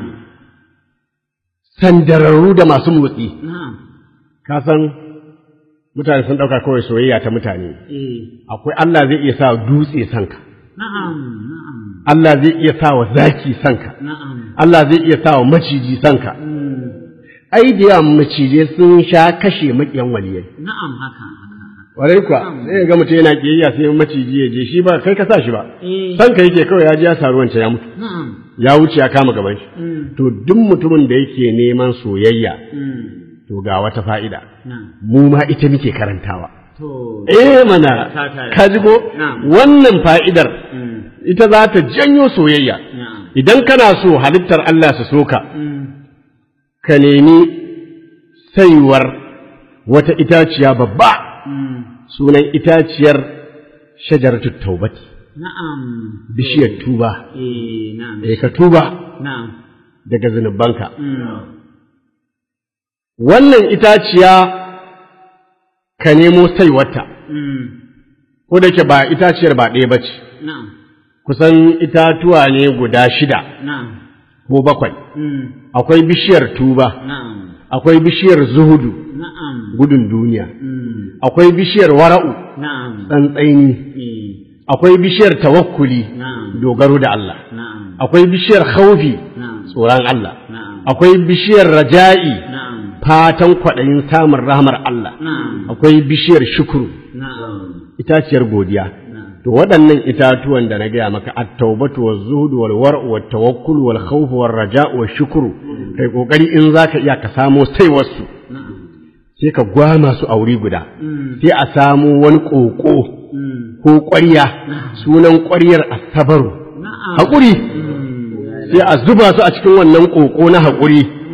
sandararru da masu motsi na'am ka san mutane sun ɗauka kawai soyayya ta mutane eh akwai Allah zai iya sa dutse sanka na'am na'am Allah zai iya sa wa zaki sanka na'am Allah zai iya sa wa maciji sanka ai da yawan macijai sun sha kashe maƙiyan waliyai na'am haka haka Warai kuwa sai ga mutum yana kiyayya sai maciji ya je shi ba kai ka sa shi ba eh sanka yake kawai ya ji ya saru wancan ya mutu na'am ya wuce ya kama gaban shi mm to duk mutumin da yake neman soyayya mm to ga wata fa'ida na'am mu ma ita muke karantawa to eh mana Saka da- ka ji ko Na'am. wannan fa'idar mm ita za ta janyo soyayya na'am idan kana so halittar Allah su soka mm ka nemi saiwar wata itaciya babba mm sunan itaciyar shajaratu taubati na'am bishiyar tuba eh na'am eh ka tuba na'am daga zunubanka mm wannan itaciya ka nemo saiwarta mm ko da ke ba itaciyar ba ɗaya ba ce na'am kusan itatuwa ne guda shida na'am ko bakwai mm akwai bishiyar tuba na'am akwai bishiyar zuhudu na'am gudun duniya mm akwai bishiyar wara'u na'am tsantsaini eh akwai bishiyar tawakkuli na'am dogaro da Allah na'am akwai bishiyar khaufi na'am tsoron Allah na'am akwai bishiyar raja'i na'am fatan kwaɗayin samun rahmar Allah na'am akwai bishiyar shukuru na'am itaciyar godiya na'am to waɗannan itatuwan da na gaya maka at-taubatu waz-zuhdu wal-war'u wat-tawakkul wal-khawfu war-raja'u wash-shukru kai kokari in zaka iya ka samo sai wasu na'am sai ka gwama su a wuri guda mm sai a samo wani ƙoƙo mm ko ƙwarya sunan ƙwaryar asabaru na'am haƙuri mm sai a zuba su a cikin wannan ƙoƙo na haƙuri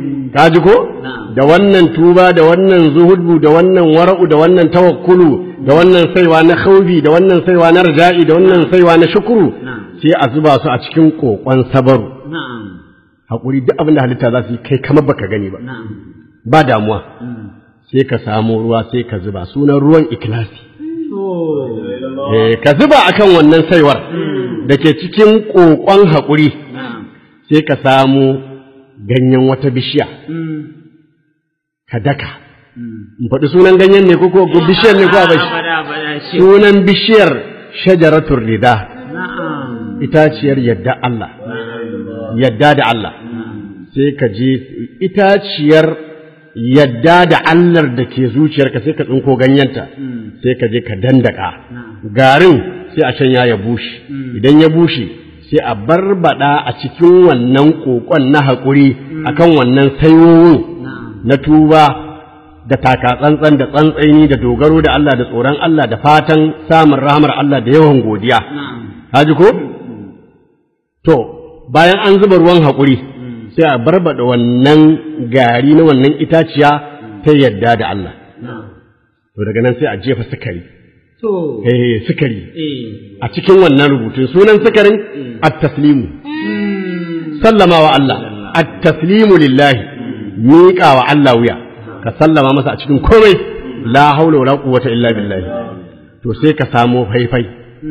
ka ji ko Na'am. da wannan tuba da wannan zuhudu da wannan wara'u da wannan tawakkulu da wannan saiwa na khaufi da wannan saiwa na raja'i da wannan saiwa na shukuru Na'am. sai a zuba su a cikin kokon sabaru na'am hakuri duk abin da halitta za su yi kai kamar baka gani ba na'am ba damuwa sai ka samu ruwa sai ka zuba sunan ruwan ikilasi to eh ka zuba akan wannan saiwar da ke cikin kokon hakuri na'am sai ka samu ganyen wata bishiya mm ka daka in faɗi sunan ganyen ne ko ko bishiyar ne ko a bashi abada abada shi sunan bishiyar shajaratul rida na'am itaciyar yadda Allah na'am yadda da Allah sai ka je itaciyar yadda da Allah da ke zuciyarka sai ka tsinko ganyenta sai ka je ka dandaka garin sai a can ya bushe idan ya bushe sai a barbada a cikin wannan kokon na haƙuri akan wannan sayoyin na tuba da taka tsantsan da tsantsaini da dogaro da Allah da tsoron Allah da fatan samun rahamar Allah da yawan godiya na'am haji ko to bayan an zuba ruwan haƙuri sai a barbada wannan gari na wannan itaciya ta yadda da Allah na'am to daga nan sai a jefa sukari to eh sukari eh a cikin wannan rubutun sunan sukarin at-taslimu sallama wa Allah at-taslimu lillahi miƙa wa Allah wuya ka sallama masa a cikin komai la haula wala quwwata illa billahi to sai ka samo faifai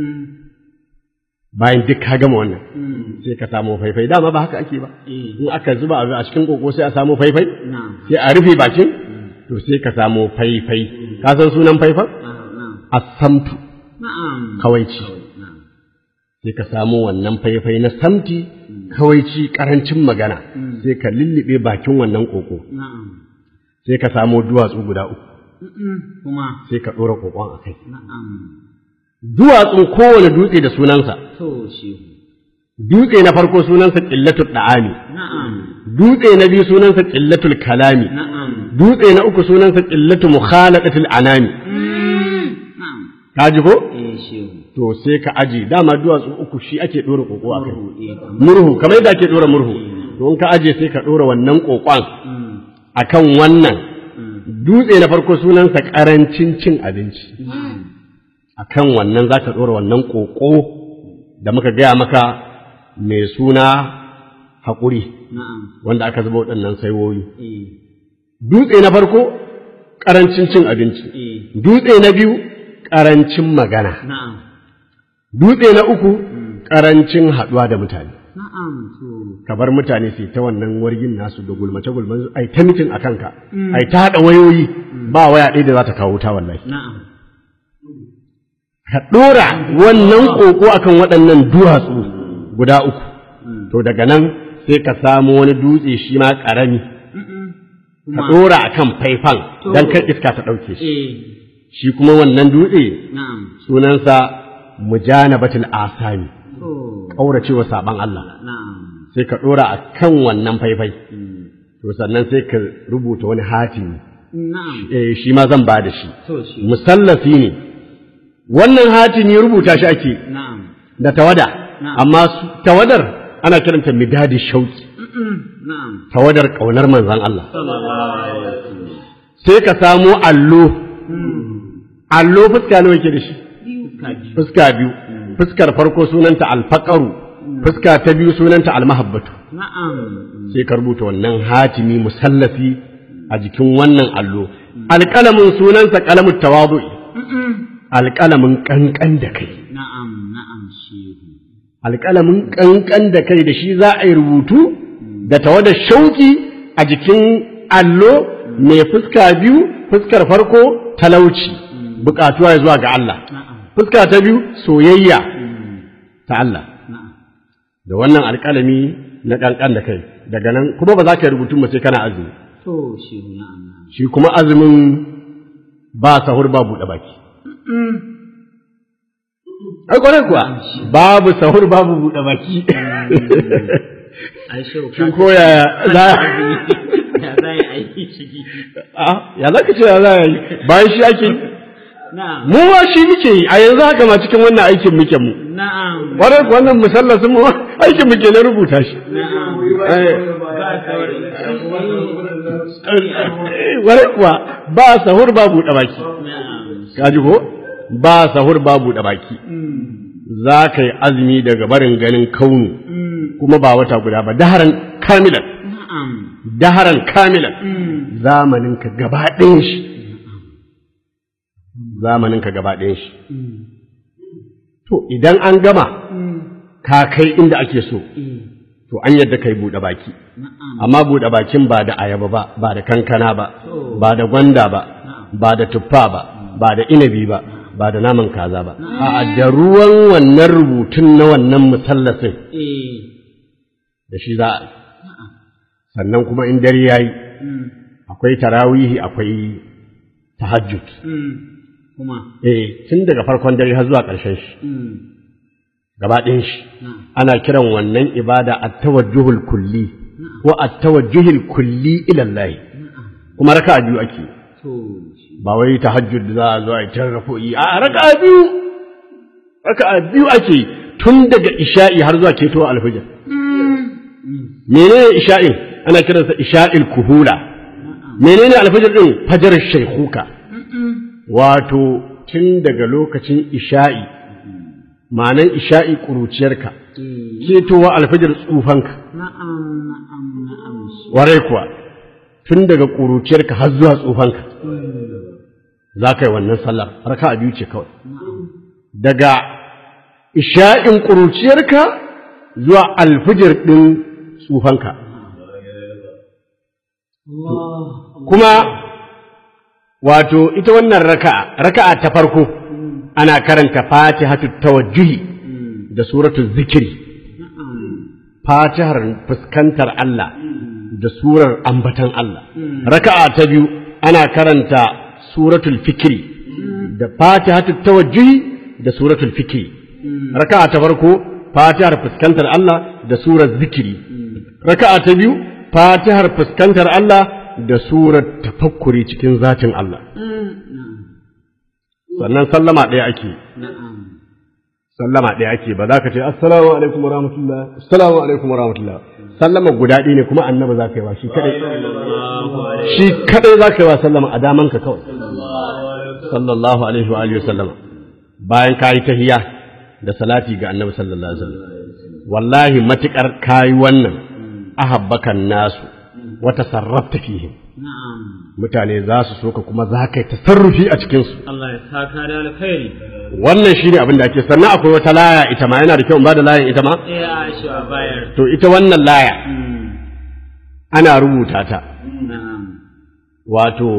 bayan duk ka gama wannan sai ka samo faifai dama ba haka ake ba eh in aka zuba abu a cikin koko sai a samo faifai na'am sai a rufe bakin to sai ka samo faifai ka san sunan faifan na'am as-samtu na'am kawaici na'am sai ka samo wannan faifai na samti kawaici karancin magana sai ka lullube bakin wannan koko na'am sai ka samo duwatsu guda uku Mm-mm. kuma sai ka ɗora kokon a kai na'am duwatsun kowane dutse da sunansa to shi dutse na farko sunansa ƙillatul da'ami na'am dutse na biyu sunansa ƙillatul kalami na'am dutse na uku sunansa ƙillatu mukhalaqatil anami na'am ka ji ko eh shi to sai ka aji dama duwatsu uku shi ake ɗora koko a kai eh murhu kamar yadda ake ɗora murhu to in ka aje sai ka ɗora wannan kokon mm akan wannan dutse na farko sunansa ƙarancin cin abinci akan wannan za ka ɗora wannan ƙoƙo da muka gaya maka mai suna haƙuri na'am wanda aka zuba waɗannan saiwoyi eh dutse na farko ƙarancin cin abinci eh dutse na biyu ƙarancin magana na'am dutse na uku ƙarancin haɗuwa da mutane na'am to ka bar mutane su yi ta wannan wargin nasu da gulmace gulman ai ta mitin a kanka ai ta haɗa wayoyi ba waya ɗaya da za ta kawo ta wallahi na'am ka ɗora wannan ƙoƙo akan waɗannan duwatsu guda uku to daga nan sai ka samu wani dutse shi ma ƙarami ka ɗora akan faifan don kar iska ta ɗauke shi eh shi kuma wannan dutse na'am sunansa mujanabatul asami to ƙauracewa saɓan Allah na'am sai ka ɗora a kan wannan faifai to sannan sai ka rubuta wani hatimi na'am eh, shi ma zan ba da shi to shi musallafi ne wannan hatimi rubuta shi ake na'am da tawada Na'am. amma su- tawadar ana kiranta midadi shauki na'am tawadar ƙaunar manzon Allah sallallahu alaihi wasallam sai ka samo allo allo fuska nawa yake da shi kaji fuska biyu fuskar farko sunanta alfaqaru fuska ta biyu sunanta almahabbatu na'am sai ka rubuta wannan hatimi musallafi a jikin wannan allo alƙalamin sunansa ƙalamin tawadu'i alƙalamin ƙanƙan da kai na'am na'am shehu alƙalamin ƙanƙan da kai da shi za a yi rubutu da tawadar shauƙi a jikin allo mai fuska biyu fuskar farko talauci buƙatuwa ya zuwa ga Allah na'am fuska ta biyu soyayya ta Allah na'am da wannan alƙalami na ƙanƙan da kai daga nan kuma ba za ka yi rubutun ba sai kana azumi to shehu na'am na'am shi kuma azumin ba sahur ba buɗe baki ai kwarai kuwa babu sahur babu buɗe baki ai shehu shin ko ya za ya zai aiki ciki a ya za ka ce ya za a yi bayan shi ake yi? na'am mu ma shi muke yi a yanzu haka ma cikin wannan aikin muke mu na'am kwarai kuwa wannan musallasin mu aikin muke na rubuta shi na'am Eh, ba ware kuwa ba sahur ba buɗe baki kaji ko ba sahur ba buɗe baki za ka yi azumi daga barin ganin kaunu kuma ba wata guda ba daharan kamilan daharan kamilan zamaninka gaba ɗayan shi zamaninka gaba ɗayan shi to idan an gama ka kai inda ake so to an yadda kai buɗe baki amma buɗe bakin ba da ayaba ba ba da kankana ba ba da gwanda ba ba da tuffa ba ba da inabi ba ba da naman kaza ba a da ruwan wannan rubutun na wannan musallasin da shi za a sannan kuma in dare ya yi akwai tarawihi akwai tahajjud kuma eh tun daga farkon dare har zuwa ƙarshen shi gaba ɗin shi ana kiran wannan ibada at-tawajjuhul kulli ko at-tawajjuhul kulli ila Allah kuma raka'a biyu ake to ba wai tahajjud za a zo a yi tarrafo'i a raka'a biyu raka'a biyu ake tun daga isha'i har zuwa keto alfajir menene isha'in ana kiransa isha'il kuhula menene alfajir din fajar shaykhuka wato tun daga lokacin isha'i ma'anan isha'i ƙuruciyarka ketowa alfajir tsufanka na'am na'am na'am warai kuwa tun daga ƙuruciyarka har zuwa tsufanka za ka yi wannan sallar raka biyu ce kawai daga isha'in ƙuruciyarka zuwa alfajir ɗin tsufanka kuma wato ita wannan raka'a raka'a ta farko ana karanta fatihatu tawajjuhi da suratul zikiri fatihar fuskantar Allah da surar ambatan Allah raka'a ta biyu ana karanta suratul fikri da fatihatu tawajjuhi da suratul fikri raka'a ta farko fatihar fuskantar Allah da surar zikiri raka'a ta biyu fatihar fuskantar Allah da surar tafakkuri cikin zatin Allah sannan sallama ɗaya ake na'am sallama ɗaya ake ba za ka ce assalamu alaikum wa rahmatullah assalamu alaikum wa rahmatullah sallama guda ɗaya ne kuma annabi za ka yi wa shi kadai shi kadai za ka yi wa sallama a daman ka kawai sallallahu alaihi wa alihi wa sallama bayan ka yi tahiyya da salati ga annabi sallallahu alaihi wa sallam wallahi matukar kayi wannan ahabbakan nasu wa tasarrafta fihim na'am mutane za su so ka kuma za ka yi tasarrufi a cikinsu Allah ya saka da alkhairi wannan shi ne abin da ake sannan akwai wata laya ita ma yana da kyau in ba da layan ita ma eh Aisha a bayar to ita wannan laya ana rubuta ta na'am wato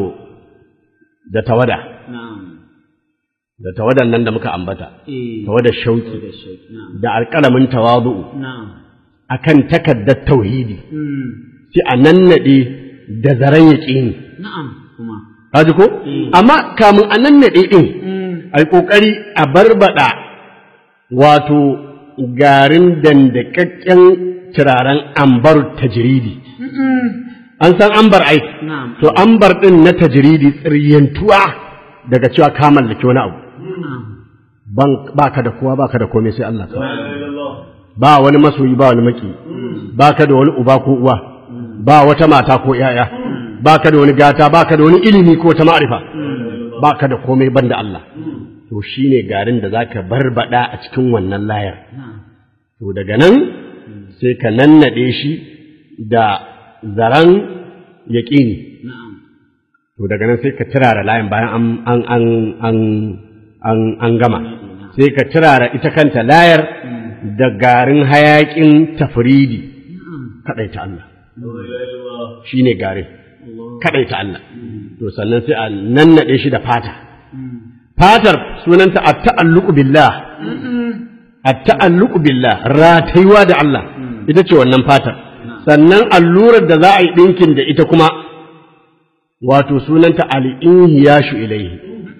da tawada na'am da tawadan nan da muka ambata eh tawadar shauki da shauki na'am da alƙalamin tawadu'u na'am akan takaddar tauhidi mm sai a nannade da zaren yaƙini na'am kuma kaji ko amma kamun a nannade din mm ai kokari a barbada wato garin dandakakken turaren ambar tajiridi an san ambar ai na'am to ambar din na tajiridi tsiryantuwa daga cewa ka mallaki wani abu na'am ban baka da kowa baka da komai sai Allah kawai ba wani masoyi ba wani maki baka da wani uba ko uwa ba wata mata ko yaya baka da wani gata baka da wani ilimi ko ta ma'rifa baka da komai banda Allah to shine garin da zaka barbada a cikin wannan layar to daga nan sai ka nannade shi da zaran yaƙini na'am to daga nan sai ka turara layin bayan an an an an an, an gama sai ka turara ita kanta layar da garin hayaƙin tafridi kaɗaita Allah shine garin kaɗaita Allah to sannan sai a nannaɗe shi da fata fatar sunanta at-ta'alluqu billah at-ta'alluqu billah ratayuwa da Allah ita ce wannan fatar sannan allurar da za a yi ɗinkin da ita kuma wato sunanta al'inhiyashu ilaihi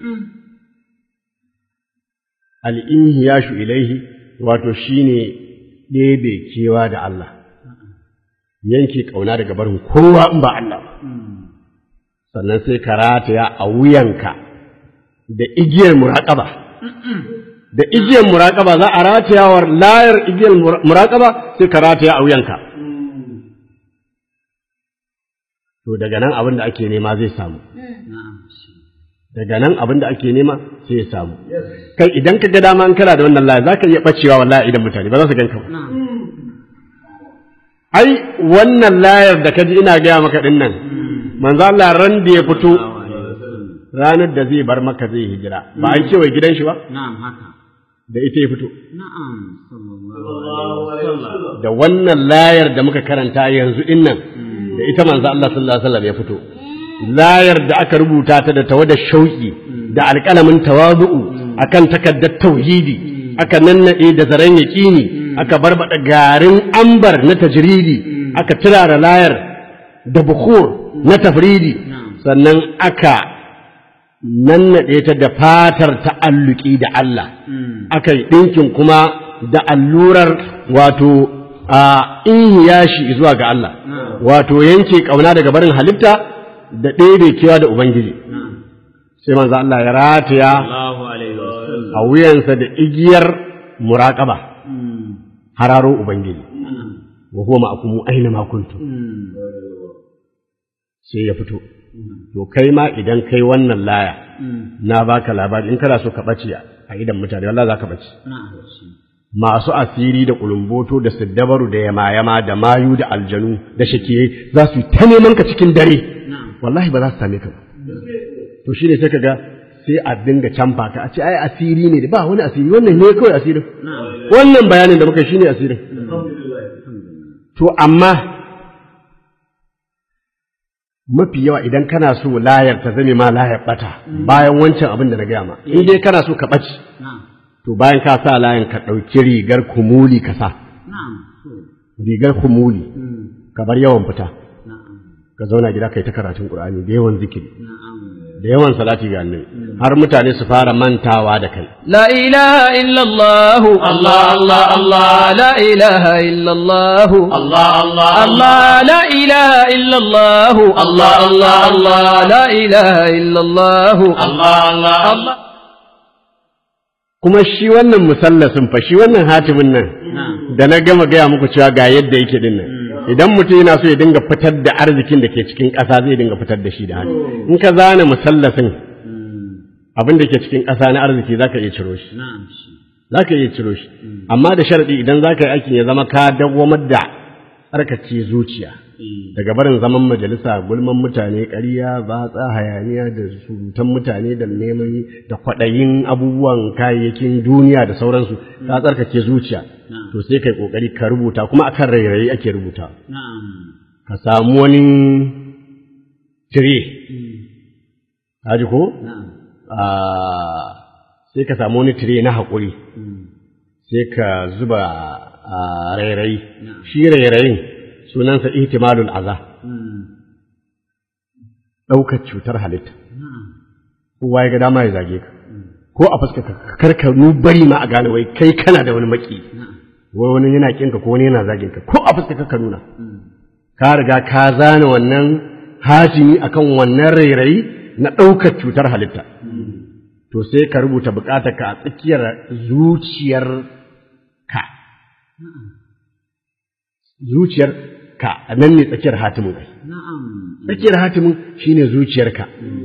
al'inhiyashu ilaihi wato shine ɗebe kewa da Allah yanke ƙauna daga barin kowa in ba Allah ba sannan sai ka rataya a wuyanka da igiyar muraƙaba da igiyar muraƙaba za a ratayawar layar igiyar muraƙaba sai ka rataya a wuyanka to daga nan abin da ake nema zai samu na'am shi daga nan abin da ake nema sai ya samu kai idan ka ga dama in kana da wannan laya zaka iya bacewa wallahi idan mutane ba za su ganka ba na'am ai wannan layar da kaji ina gaya maka din nan manzo Allah ran da ya fito ranar da zai bar maka zai hijira ba an ce wai gidan shi ba na'am haka da ita ya fito na'am sallallahu alaihi wasallam da wannan layar da muka karanta yanzu din nan da ita manzo Allah sallallahu alaihi wasallam ya fito layar da aka rubuta ta da tawada shauki da alƙalamin tawazu'u akan takaddar tauhidi aka nannade da zaren yaqini aka barbada garin ambar na tajridi aka turara layar da bukhur na tafridi sannan aka nannade ta da fatar ta'alluki da Allah aka yi ɗinkin kuma da allurar wato a inhiyashi zuwa ga Allah wato yanke ƙauna daga barin halitta da ɗebe kewa da Ubangiji sai manzo Allah ya rataya Allahu alaihi wasallam a wuyansa da igiyar muraƙaba hararo Ubangiji wa huwa ma'akum aina ma kuntum sai ya fito to kai ma idan kai wannan laya na baka labari in kana so ka bace a idan mutane wallahi za ka bace na'am shi masu asiri da kulumboto da siddabaru da yamayama da mayu da aljanu da shakiye za su yi ta neman ka cikin dare wallahi ba za su same ka ba to shine sai kaga sai a dinga canfa ka a ce ai asiri ne ba wani asiri wannan ne kawai asirin wannan bayanin da muka shine asirin to amma mafi yawa idan kana so layar ta zame ma layar bata bayan wancan abin da na gaya ma in dai kana so ka ɓaci na'am to bayan ka sa layin ka ɗauki rigar kumuli ka sa na'am to rigar kumuli ka bar yawan fita na'am ka zauna gida kai ta karatun qur'ani da yawan zikiri na'am da yawan salati ga annabi har mutane su fara mantawa da kai لا إله إلا الله الله الله الله لا إله إلا الله الله الله الله لا إله إلا الله الله الله الله لا إله إلا الله الله الله الله kuma shi wannan musallasin fa shi wannan hatimin nan da na gama gaya muku cewa ga yadda yake din nan idan mutum yana so ya dinga fitar da arzikin da ke cikin ƙasa zai dinga fitar da shi da hannu in ka zana musallasin abin da ke cikin ƙasa na arziki zaka iya ciro shi na'am shi zaka iya ciro shi amma da sharadi idan zaka yi aikin ya zama ka dawwamar da tsarkace zuciya daga barin zaman majalisa gulman mutane ƙarya batsa hayaniya da surutan mutane da neman da kwaɗayin abubuwan kayayyakin duniya da sauransu ka tsarkake zuciya to sai kai kokari ka rubuta kuma akan rairayi ake rubuta na'am ka samu wani tire ka ji ko na'am Ah, sai ka samu wani tire na haƙuri sai ka zuba a rairayi shi rairayin sunansa ihtimalul aza ɗaukar cutar halitta kowa ya ga dama ya zage ka ko a fuska ka karka nu bari ma a gane wai kai kana da wani maki wai wani yana kinka ko wani yana zagin ka ko a fuska ka nuna ka riga ka zana wannan hatimi akan wannan rairayi na ɗaukar cutar halitta to sai ka rubuta bukatar ka a tsakiyar zuciyar ka zuciyar ka a nan ne tsakiyar hatimin kai na'am tsakiyar hatimin shine zuciyarka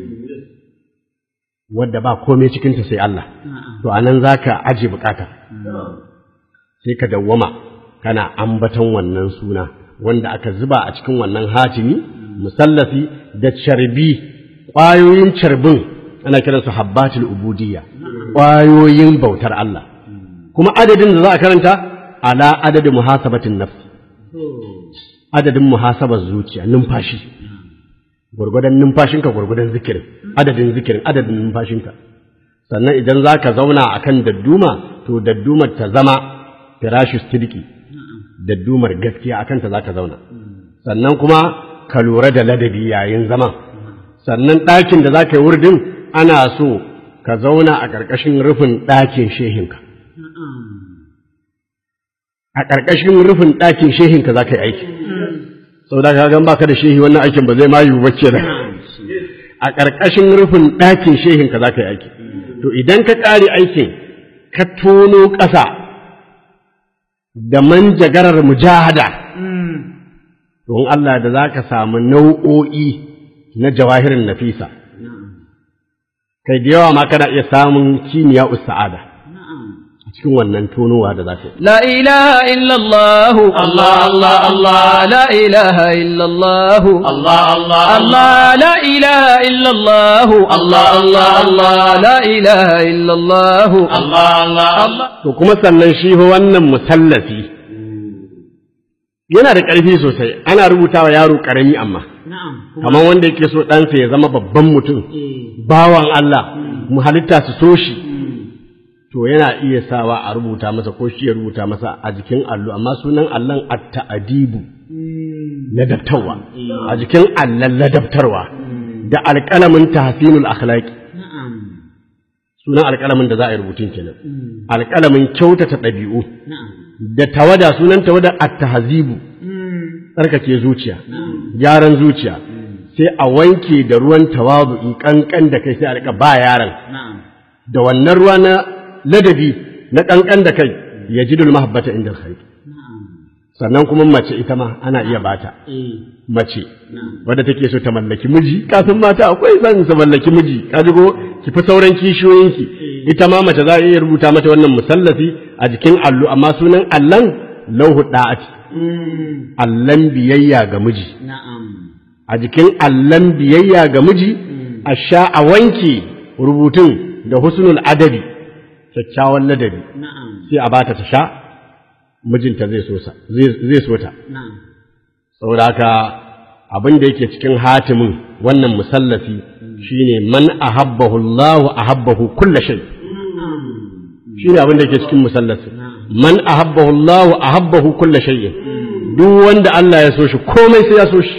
wadda ba komai cikinta sai Allah to anan zaka aje bukata sai ka dawwama kana ambaton wannan suna wanda aka zuba a cikin wannan hatimi musallasi da carbi ƙwayoyin carbin ana kiransu habbatul ubudiyya ƙwayoyin bautar Allah kuma adadin da za a karanta ala adadin muhasabatin nafsi adadin muhasabar zuciya numfashi gwargwadon numfashinka gwargwadon zikirin adadin zikirin adadin numfashinka sannan idan za ka zauna a kan dadduma to daddumar ta zama firashu sidiki daddumar gaskiya a kanta za ka zauna sannan kuma ka lura da ladabi yayin zama sannan ɗakin da za ka yi wurdin ana so ka zauna a ƙarƙashin rufin ɗakin shehinka a ƙarƙashin rufin ɗakin shehinka za ka yi aiki sau da ka gan baka da shehi wannan aikin ba zai ma yiwu bacce da a ƙarƙashin rufin ɗakin shehinka za ka yi aiki to idan ka ƙare aikin ka tono ƙasa da manjagarar mujahada don Allah da za ka samu nau'o'i na jawahirin nafisa kai da yawa ma kana iya samun kimiyya sa'ada a cikin wannan tonowa da za ka yi لا إله إلا الله الله الله الله لا إله إلا الله الله الله الله لا إله إلا الله الله الله الله لا إله إلا الله الله الله الله to kuma sannan shi fa wannan musallafi yana da ƙarfi sosai ana rubutawa yaro ƙarami amma na'am kamar wanda yake so ɗansa ya zama babban mutum bawan Allah mu halitta su so shi to yana iya sawa a rubuta masa ko shi ya rubuta masa a jikin allo amma sunan allon at-ta'dibu ladabtarwa a jikin allon ladabtarwa da alƙalamin tahsinul akhlaqi na'am sunan alƙalamin da za a yi rubutun kenan alƙalamin kyautata ɗabi'u na'am da tawada sunan tawada at-tahzibu tsarkake zuciya gyaran zuciya sai a wanke da ruwan tawadu'i kankan da kai sai a rika ba yaron na'am da wannan ruwa na ladabi na kankan da kai ya ji mahabbata inda alkhair sannan kuma mace ita ma ana iya bata eh mace na'am wadda take so ta mallaki miji kafin mata akwai son su mallaki miji ka ji ko ki fi sauran kishiyoyinki ita ma mace za a iya rubuta mata wannan musallafi a jikin allo amma sunan allan lauhu da'ati allan biyayya ga miji na'am a jikin allan biyayya ga miji a sha a wanke rubutun da husnul adabi kyakkyawan ladabi na'am sai a bata ta sha mijinta zai so sa zai zai so ta na'am saboda haka abin da yake cikin hatimin wannan musallafi shine man ahabbahu Allah ahabbahu kulla shay shine abin da yake cikin musallafi man ahabbahu Allah ahabbahu kulla shay duk wanda Allah ya so shi komai sai ya so shi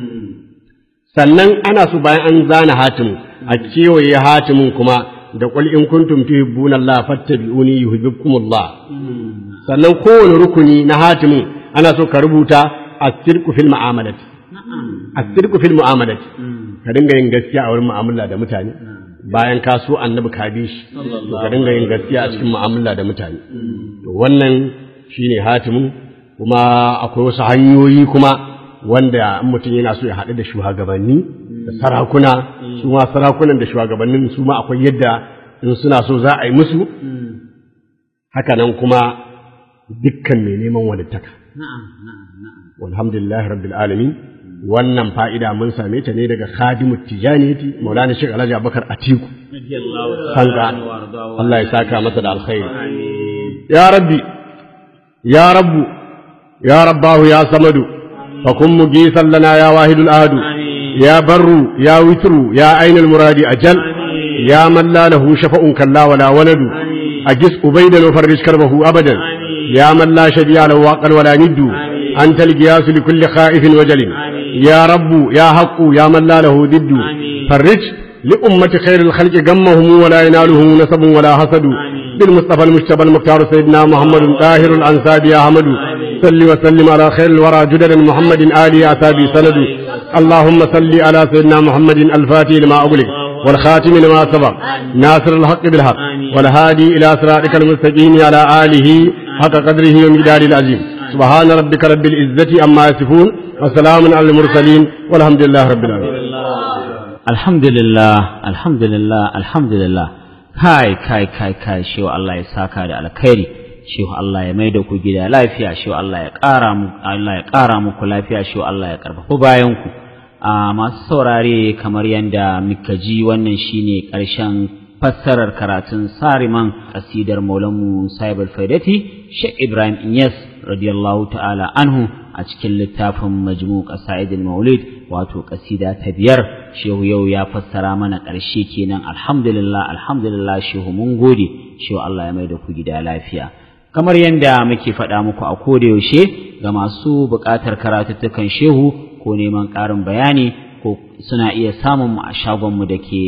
sannan ana so bayan an zana hatimin a kewaye hatimin kuma da qul in kuntum tuhibbuna Allah fattabi'uni yuhibbukumullah sannan kowane rukuni na hatimin ana so ka rubuta as-sidqu fil mu'amalati as-sidqu fil mu'amalati ka dinga yin gaskiya a wurin mu'amala da mutane bayan ka so annabi ka bi shi to ka dinga yin gaskiya a cikin mu'amala da mutane to wannan shine hatimin kuma akwai wasu hanyoyi kuma wanda in mutum yana so ya haɗu da shugabanni da sarakuna su ma sarakunan da shugabannin su ma akwai yadda in suna so za a yi musu haka nan kuma dukkan mai neman walittaka na'am na'am na'am walhamdulillah rabbil alamin wannan fa'ida mun same ta ne daga khadimu tijaniyati maulana shek alhaji abubakar atiku sanka Allah ya saka masa da alkhairi ya rabbi ya rabbu ya rabbahu ya samadu fakun mugisan lana ya wahidul ahadu ya barru ya witru ya ainul muradi ajal ya man la lahu shafa'un kalla wala waladu ajis ubaidan wa farrij karbahu abadan ya man la shadiya lahu waqal wala niddu anta al-qiyas li kulli khaifin wajalin يا رب يا حق يا من لا له ضد فرج لأمة خير الخلق غمهم ولا ينالهم نسب ولا حسد بالمصطفى المجتبى المختار سيدنا محمد طاهر الأنساب يا أحمد صل وسلم على خير الورى جدد محمد آل أسابي سند اللهم صل على سيدنا محمد الفاتح لما أغلق والخاتم لما سبق ناصر الحق بالحق والهادي إلى صراطك المستقيم على آله حق قدره ومقداره العظيم سبحان ربك رب العزة أما يصفون وسلام على المرسلين والحمد لله رب العالمين alhamdulillah alhamdulillah alhamdulillah kai kai kai kai shewa Allah ya saka da alkhairi shewa Allah ya maida ku gida lafiya shewa Allah ya ƙara mu Allah ya ƙara muku lafiya shewa Allah ya karfafa bayan ku a masu saurare kamar yadda muka ji wannan shine ƙarshen fassarar karatun sariman kasidar maulanmu sahibul faidati Sheikh Ibrahim Inyas radiyallahu ta'ala anhu a cikin littafin majmu qasaidul maulid wato kasida ta biyar shehu yau ya fassara mana ƙarshe kenan alhamdulillah alhamdulillah shehu mun gode shehu Allah ya maida ku gida lafiya kamar yadda muke faɗa muku a koda yaushe ga masu buƙatar karatuttukan shehu ko neman ƙarin bayani ko suna iya samun mu a shagonmu da ke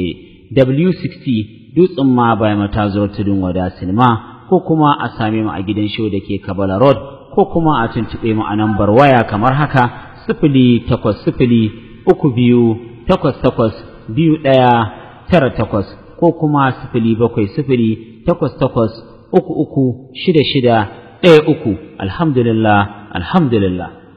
W60 dutsen ma bai mata zuwa tudun wada sinima ko kuma a same mu a gidan show da ke Kabala Road ko kuma a tuntuɓe mu a nambar waya kamar haka sifili takwas sifili uku biyu takwas takwas biyu ɗaya tara takwas ko kuma sifili bakwai sifili takwas takwas uku uku shida shida ɗaya uku alhamdulillah alhamdulillah